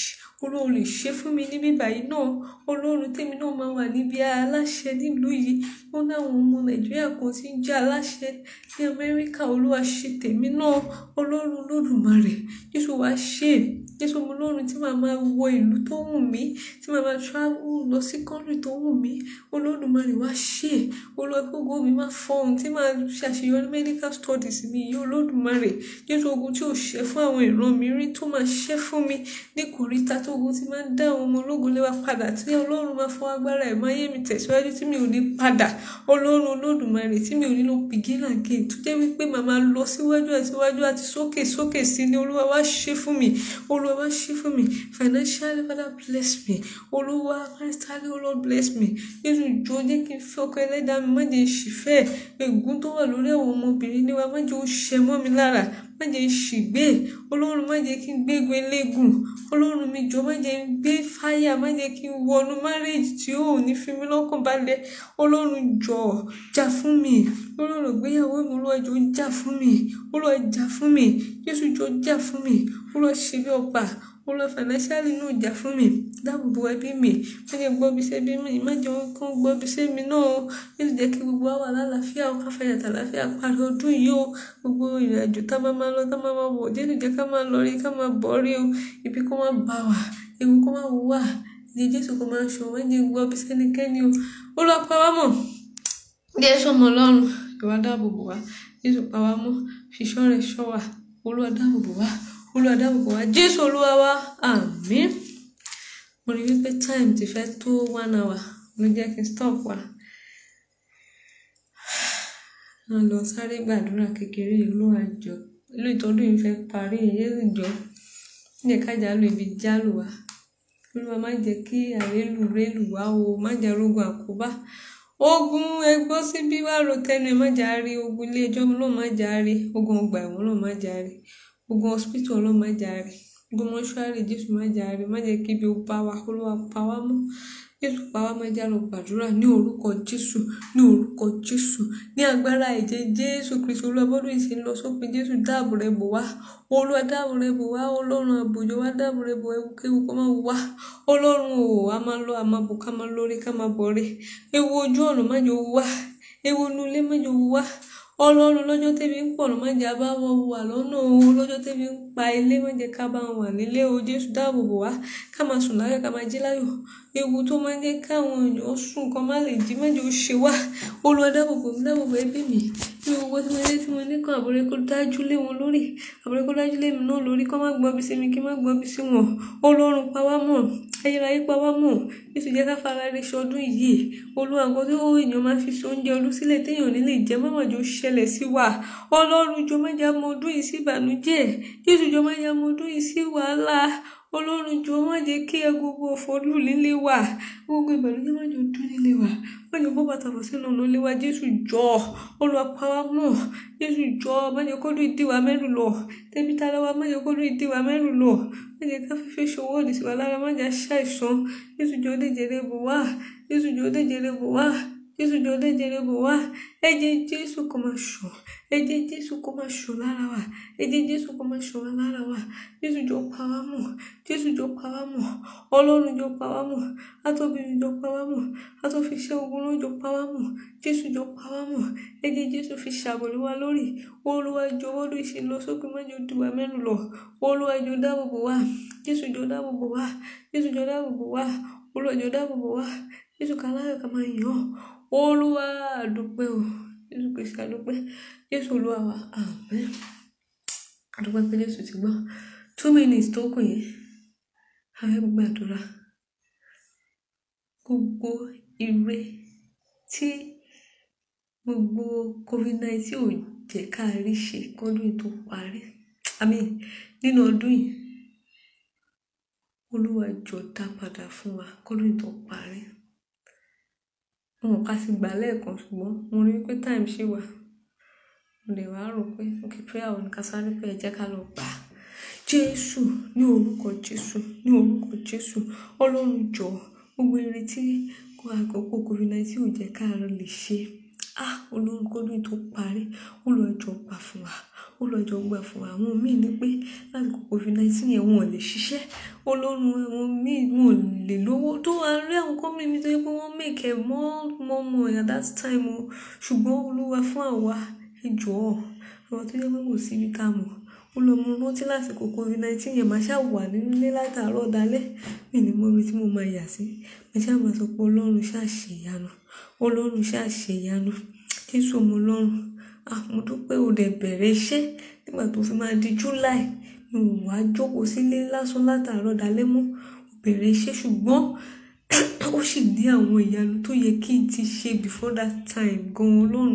olúwa lè ṣe fún mi níbí báyìí náà ọlọ́run tèmi náà máa wà níbi aláṣẹ nílùú yìí ó ní àwọn ọmọ nàìjíríà kan tí ń jẹ́ aláṣẹ ní amẹ́ríkà olúwa ṣe tèmi náà ọlọ́run olódùmarè jésù wá ṣe jésù ọmọ ọlọ́run tí màá máa wọ ìlú tó wù mí tí màá máa travel lọ sí country tó wù mí olódùmarè wá ṣe olúwa gbogbo mi máa fọhùn tí màá ṣàṣeyọrí medical studies mi yìí olódùmarè jésù ogun tí ò ṣe fún àwọn ìran mi rí tó máa ṣe fún mi ní kòríta tó ogun tí máa ń dá àwọn ọmọ ológun léwa padà tí ọlọ́run máa fọ agbára ẹ̀ máa yé mi tẹ̀síwájú tí mi ò ní padà ọlọ́run olódùmarè tí mi ò ní lọ begin again tó jẹ́ wípé màá máa lọ síwájú àti síwájú àti sókè sókè sí ni olúwa wá ṣe fún mi olúwa wá ṣe fún mi financially father bless me olúwa maritally oh lord bless me jésù jọ jẹ́ kí n fẹ́ ọkọ ẹlẹ́dàá mi má jẹ́ ìṣìfẹ́ ègún tó wà lórí àwọn ọmọbìnrin ní wa má jẹ́ ó ṣẹ mọ́ mi lára má jẹ́ ṣìgbé ọlọ́run má jẹ́ kí n gbégun eléégún ọlọ́run mi jọ má jẹ́ n gbé fáyà má jẹ́ kí n wọnú márèèjì tí ó ní fi mí lọ́kàn balẹ̀ ọlọ́run jọ jà fún mi ọlọ́run gbéyàwó mi olúwa jọ jà fún mi olúwa jà fún mi jésù jọ jà fún mi olúwa ṣe bí ọba olúwa financially náà jà fún mi dáàbòbò ẹbí mi má jẹ́ gbọ́ bí sẹ́bí mi má jẹ́ kán gbọ́ bí sẹ́mi náà ó yóò jẹ́ kí gbogbo wa wà lálàáfíà ó káfíà tàlàáfíà parí ọdún yìí ó gbogbo ìrìnàjò tá a máa máa lọ tá a máa máa bọ̀ jésù jẹ́ ká máa lọ rí ká máa bọ̀ rí o ibi kó má bá wa ewu kó má wà ní jésù kó máa ṣọ má jẹ́ gbọ́ bí sẹ́nikẹ́ni o ó lọ pa wá mọ̀ jésù ọmọ ọlọ́run ìwà dáàbòbò wa jésù pa wá mọ́ fiṣọ́ rẹ̀ ṣọ́ wa olúwa dáàbòbò wa olúwa dáàbòbò wa jésù olúwa wa àmín mo rí wípé time ti fẹ́ tó one hour ló jẹ́ kí n stop wa a lọ sáré gbàdúrà kékeré olúwa jọ ìlú ìtọ́dún yìí fẹ́ parí jésù jọ jẹ́ kájà lu ibi jálù wa olúwa má jẹ́ kí àrélù rélù wá o má jẹ́ rogun àkóbá ogun ẹgbọ́ síbí wá ro tẹnu ẹ má jà rí ogun ilé ẹjọ́ ló má jà rí ogun ọgbà ẹ̀wọ̀n ló má jà rí ogun hospital ló má jà rí ogun mọ́ṣúárì jésù má jà rí má jẹ́ kí ibi ó bá wa olúwa pa wá mọ́ jésù pa wá má jà lọ gbàdúrà ní orúkọ jésù ní orúkọ jésù ní agbára ẹ̀jẹ̀ jésù kristu olúwabọ́dún ìsìn lọ sópin jésù dáàbò rẹ bò wá olúwa dáàbò rẹ bò wá ọlọ́run àbòjọ wá dáàbò rẹ bò ewu kó má wá ọlọ́run o a máa lọ a máa bò ká máa lórí ká máa bọ̀ rí ewu ojú ọ̀nà má jò wá ewu inú ilé má jò wá ọlọ́run lọ́jọ́ tẹ́bi ń pọ̀ má jẹ́ bá wọn wà lọ́nà o lọ́jọ́ tẹ́bi ń pa ilé má jẹ́ ká bá wọn wà nílé o jésù dáàbò bò wá ká máa sùn láyọ̀ ká máa jí láyọ̀ ewu tó máa ń jẹ́ káwọn èèyàn sùn kan má lè jí má jẹ́ ó ṣe wá olúwa dáàbò bò mí dáàbò bò ẹbí mi ní owó tí mo lé tí mo ní kan àbúrẹ́ kó dájú lé wọn lórí àbúrẹ́ kó dájú lé mi náà lórí kó má gbọ́ bí sí mi kí má gbọ́ bí sí wọn ọlọ́run pa wá mọ́ ayérayé pa wá mọ́ jésù jẹ́ ká fara rẹ ṣọdún yìí olúwa nǹkan tí èèyàn máa fi so oúnjẹ ọdún sílẹ̀ téèyàn ní lè jẹ mọ́mọ́ jọ ṣẹlẹ̀ sí wa ọlọ́run jọ má jà mọ́ ọdún yìí sí ìbànújẹ́ jésù jọ má jà mọ́ ọdún yìí sí wàhálà ọlọ́run jọ má jẹ́ kí ẹ gbogbo òfòlù líle wà gbogbo ìbànújẹ́ má jọ dún nílé wa má jẹ́ bọ́ bàtà bọ̀ sínú ọ̀nà ilé wa jésù jọ olúwa pa wá mọ́ jésù jọ má jẹ́ kó lù ìdí wa mẹ́rù lọ tẹ́bí tá lọ́wọ́ má jẹ́ kó lù ìdí wa mẹ́rù lọ má jẹ́ ká fífẹ́ ṣòwò òdì sí wa lára má jẹ́ ṣàìsàn jésù jọ déjèrè bò wá jésù jọ déjèrè bò wá jésù jọ déjèrè bò wá ẹ̀jẹ̀ jésù kó máa ṣàn ẹ̀jẹ̀ jésù kó máa ṣàn lára wa ẹ̀jẹ̀ jésù kó máa ṣàn lára wa jésù jọ pa wá mọ́ jésù jọ pa wá mọ́ ọlọ́run jọ pa wá mọ́ atóbìnrin jọ pa wá mọ́ atófiṣẹ́ ogun ló jọ pa wá mọ́ jésù jọ pa wá mọ́ ẹ̀jẹ̀ jésù fi ṣàbòrí wa lórí olúwa jọ wọ́dún ìṣìn lọ sókè mọ́jọ dùwà mẹ́nu lọ olúwa jọ dáàbò bò wá jésù jọ dáàbò bò wá jésù jọ dáàbò bò wá olúwa jọ dáàbò bò wá jésù kàláyọ̀ ká máa yàn olúwa àdúpẹ́ o jésù kristi àdúpẹ́ jésù olúwa wa àmín àdúpẹ́ pé jésù ti gbọ́ two minutes tó kù yẹn a fẹ́ gbàdúrà gbogbo ire tí gbogbo covid nineteen ò jẹ́ ká rí ṣe kọ́dún yìí tó parí àmì nínú ọdún yìí olúwa jọ dá padà fún wa kọ́dún yìí tó parí wọn ká sì gbà lẹ́ẹ̀kan ṣùgbọ́n mo rí pé time ṣì wà mo lè wá rò pé ok prayer òní ká sáré pé ẹ jẹ́ ká lọ gbà á jésù ní orúkọ jésù ní orúkọ jésù ọlọ́run jọ gbogbo ìrètí àkókò covid nineteen ò jẹ́ ká lè ṣe ah olórúkọ ní tó parí olùwàjọ gbà fún wa ó lọ́jọ́ gbà fún wa àwọn míì ní pé láti kó covid nineteen yẹn wọn ò lè ṣiṣẹ́ ọlọ́run àwọn míì wọn ò lè lówó tó wà rí àwọn kọ́mí mi tó yẹ pé wọ́n make ẹ̀ mọ́ mọ́ mọ́ at that time o ṣùgbọ́n olúwa fún àwa ẹ jọ̀ọ́ àwọn tó yẹ pé kò síbi tá a mọ̀ ó lọ mú rántí lásìkò covid nineteen yẹn máa ṣáà wà nínú ilé látàárọ̀ dalẹ́ mi ní mọ́ ibi tí mo máa yà sí mo ṣáà máa sọ pé ọlọ́run ṣáà ṣe ìyanu ọlọ́run ṣáà ṣe ìyanu jésù ọmọ ọlọ́run ah mo dúpẹ́ o dẹ̀ bẹ̀rẹ̀ iṣẹ́ nígbà tó fi máa di july mi ò wá jókòó sílé lásán látàárọ̀ dalẹ́ mọ́ mo bẹ̀rẹ̀ iṣẹ́ ṣùgbọ́n ó sì ní àwọn ìyanu tó yẹ kí n ti ṣe before that time gan ọlọ́run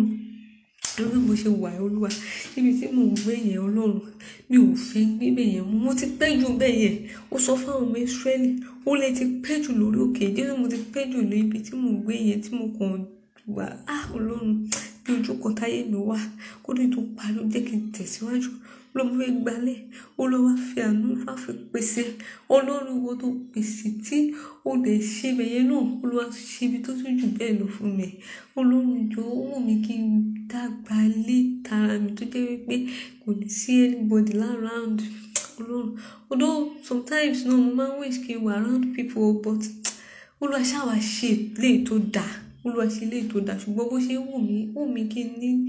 lórí bó ṣe wà olúwa níbi tí mò ń gbé yẹn ọlọ́run mi ò fẹ́ gbé yẹn mú mo ti pẹ́ jù bẹ́ẹ̀ yẹn ó sọ fáwọn ọmọ ìsírẹ́lì ó lè ti pẹ́ jù lórí òkè jésù mo ti pẹ́ jù lórí ibi tí mò ń gbé yẹn tí mo kàn wà á ọlọ́run bí ojú kan táyé mi wà kó lè tó parí ó jẹ́ kí n tẹ̀síwájú ló mú fẹ́ gbalẹ̀ ó lọ́ wá fi àánú wá fi pèsè ọlọ́run wo tó pèsè tí ó lè ṣe bẹ̀yẹn náà ó lọ́ wá ṣe ibi tó tún jù bẹ́ẹ̀ lọ fún mi ọlọ́run jọ ó wù mí kí n dàgbà lé tara mi tó jẹ́ wípé kò ní sí anybody around ọlọ́run although sometimes náà mo máa ń wish kí n wà around people but olúwa ṣáà wá ṣe léè tó dáa olúwa ṣe léè tó dáa ṣùgbọ́n bó ṣe wù mí wù mí kí n ní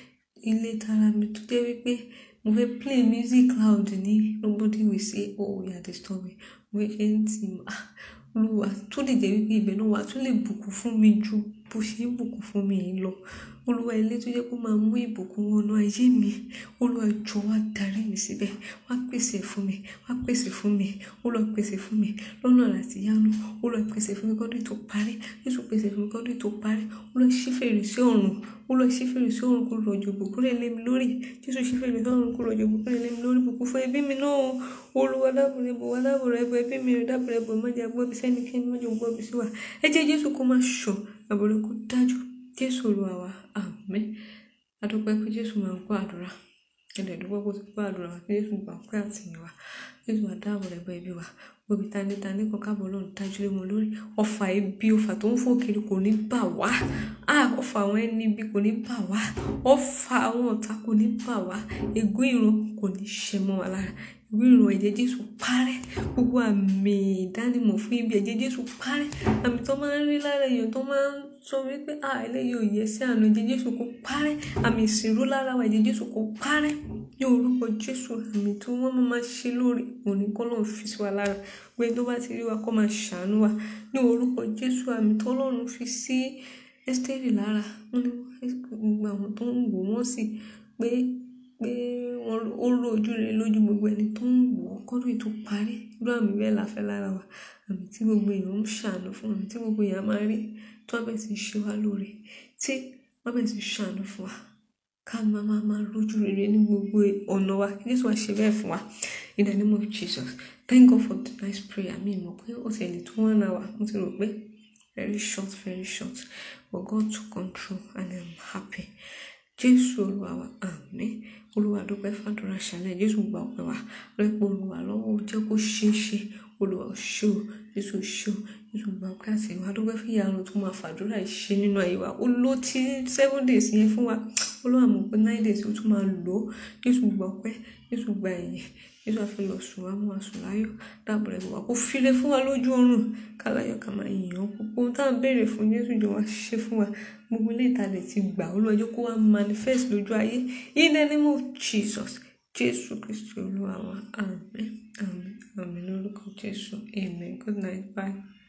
ilé tara mi tó jẹ́ wípé mo fẹ́ play music loud ní nobody will say oh you are disturbing mo fẹ́ ṣe ń tì mà olúwa tó lè jẹ́ wípé ibẹ̀ náà wà tó lè bùkún fún mi ju bó ṣe ń bùkún fún mi yìí lọ olúwa ilé tó jẹ́ kó máa mú ìbùkún wọnú ayé mi olúwa jọ wá darí mi síbẹ̀ wá pèsè fún mi wá pèsè fún mi olúwa pèsè fún mi lọ́nà àti yánu olúwa pèsè fún mi kọ́dún tó parí jésù pèsè fún mi kọ́dún tó parí olúwa ṣí fèrèsé ọ̀run olúwa ṣí fèrèsé ọ̀run kó rọ̀jò bùkún lè lé mi lórí jésù ṣí fèrèsé ọ̀run kó rọ̀jò bùkún lè lé mi lórí bùkún fún ẹbí mi náà olúwa dábòrè bò wá dábòrè bò ẹbí mi rẹ dábòrè bò má jẹ́ gbọ́ bí sẹ́nikẹ́ni má jẹ́ gbọ́ bí sí wa ẹ jẹ́ jésù kó má ṣọ̀ àbòrè kó dájú jésù olúwa wa àmín adúpẹ́ pé jésù máa ń gbọ́ àdúrà ẹ̀dẹ̀ dúpẹ́ kó ti gbọ́ àdúrà wa pé jésù gbà pé àtìyàn wa jésù àdáàbò rẹ̀ bọ ẹbí wa gbòbí tanítani kan káàbọ̀ lọ́run dájú lé wọn lórí ọfà ibi ọfà tó ń fò kiri kò ní bà wá ọfà àwọn ẹni ibi kò ní bà wá ọfà àwọn ọ̀tá kò ní bà wá ègún ìran kò ní ṣẹ mọ́ wa lára ègún ìran ẹ̀jẹ̀ jésù parẹ́ gbogbo àmì ìdánimọ̀ fún ibi ẹ̀jẹ̀ jésù parẹ́ àmì tó máa ń rí lára èèyàn tó máa ń sọ wípé à eléyìí ò yẹ sí àná ẹ̀jẹ̀ jésù kò parẹ́ àmì ìsìnrú lára wa ẹ̀jẹ̀ jésù kò parẹ́ ní orúkọ jésù àmì tí wọ́n máa ṣe lórí òní kọ́ lọ́n fi sí wa lára pé tó bá ti rí wa kó máa ṣàánú wa ní orúkọ jésù àmì tọ́lọ́run fi sí ẹ́sítẹ́rì lára wọ́n ní gbogbo àwọn tó ń wò wọ́n sì pé pé wọ́n ó rò ojú rere lójú gbogbo ẹni tó ń wò ó kọ́dún ètò parí irú àmì bẹ́ẹ̀ la fẹ́ lára wa àmì tí gbogbo èèyàn ń ṣàánú fún àmì tí gbogbo èèyàn máa rí tó wọ́n bẹ̀ sí ṣe wá lóore tí wọ́n bẹ̀ sí ṣàánú fún wa ká máa máa máa lójú rere ní gbogbo ọ̀nà wa kí Jésù wá ṣe bẹ́ẹ̀ fún wa in the name of Jesus thank God for tonight's prayer mi mọ̀ pé ó tẹ̀lé tó one hour mo ti rò pé very short very short but God took control and I'm happy jésù olúwa wa àmín olúwa dúpẹ́ fàdúrà ṣàlẹ̀ jésù gba ọpẹ́ wa lọ́pọ̀ olúwa lọ́wọ́ jẹ́ kó ṣeé ṣe olúwa ṣé o jésù ṣé o jésù gba ọpẹ́ àti ìwà dúpẹ́ fún ìyanu tó máa fàdúrà ṣe nínú ayé wa ó ló ti seven days yẹn fún wa olúwa mọ̀ pé nine days ó tún máa lò ó jésù gba ọpẹ́ jésù gba ẹ̀yìn jésù àfi lọ sùn wá mú wa sùn láyọ̀ dáàbò rẹ̀ wá kó file fún wa lójú oorun kálayọ̀ ká máa yìn ọ́ púpọ̀ ohun tá à ń béèrè fún jésù jọ wá ṣe fún wa gbogbo ilé ìtàlẹ̀ ti gbà ó lọ́jọ́ kó wá manifest lójú ayé in the name of jesus jésù kristu olúwa wa àmín àmín àmín lórúkọ jésù amen good night bye.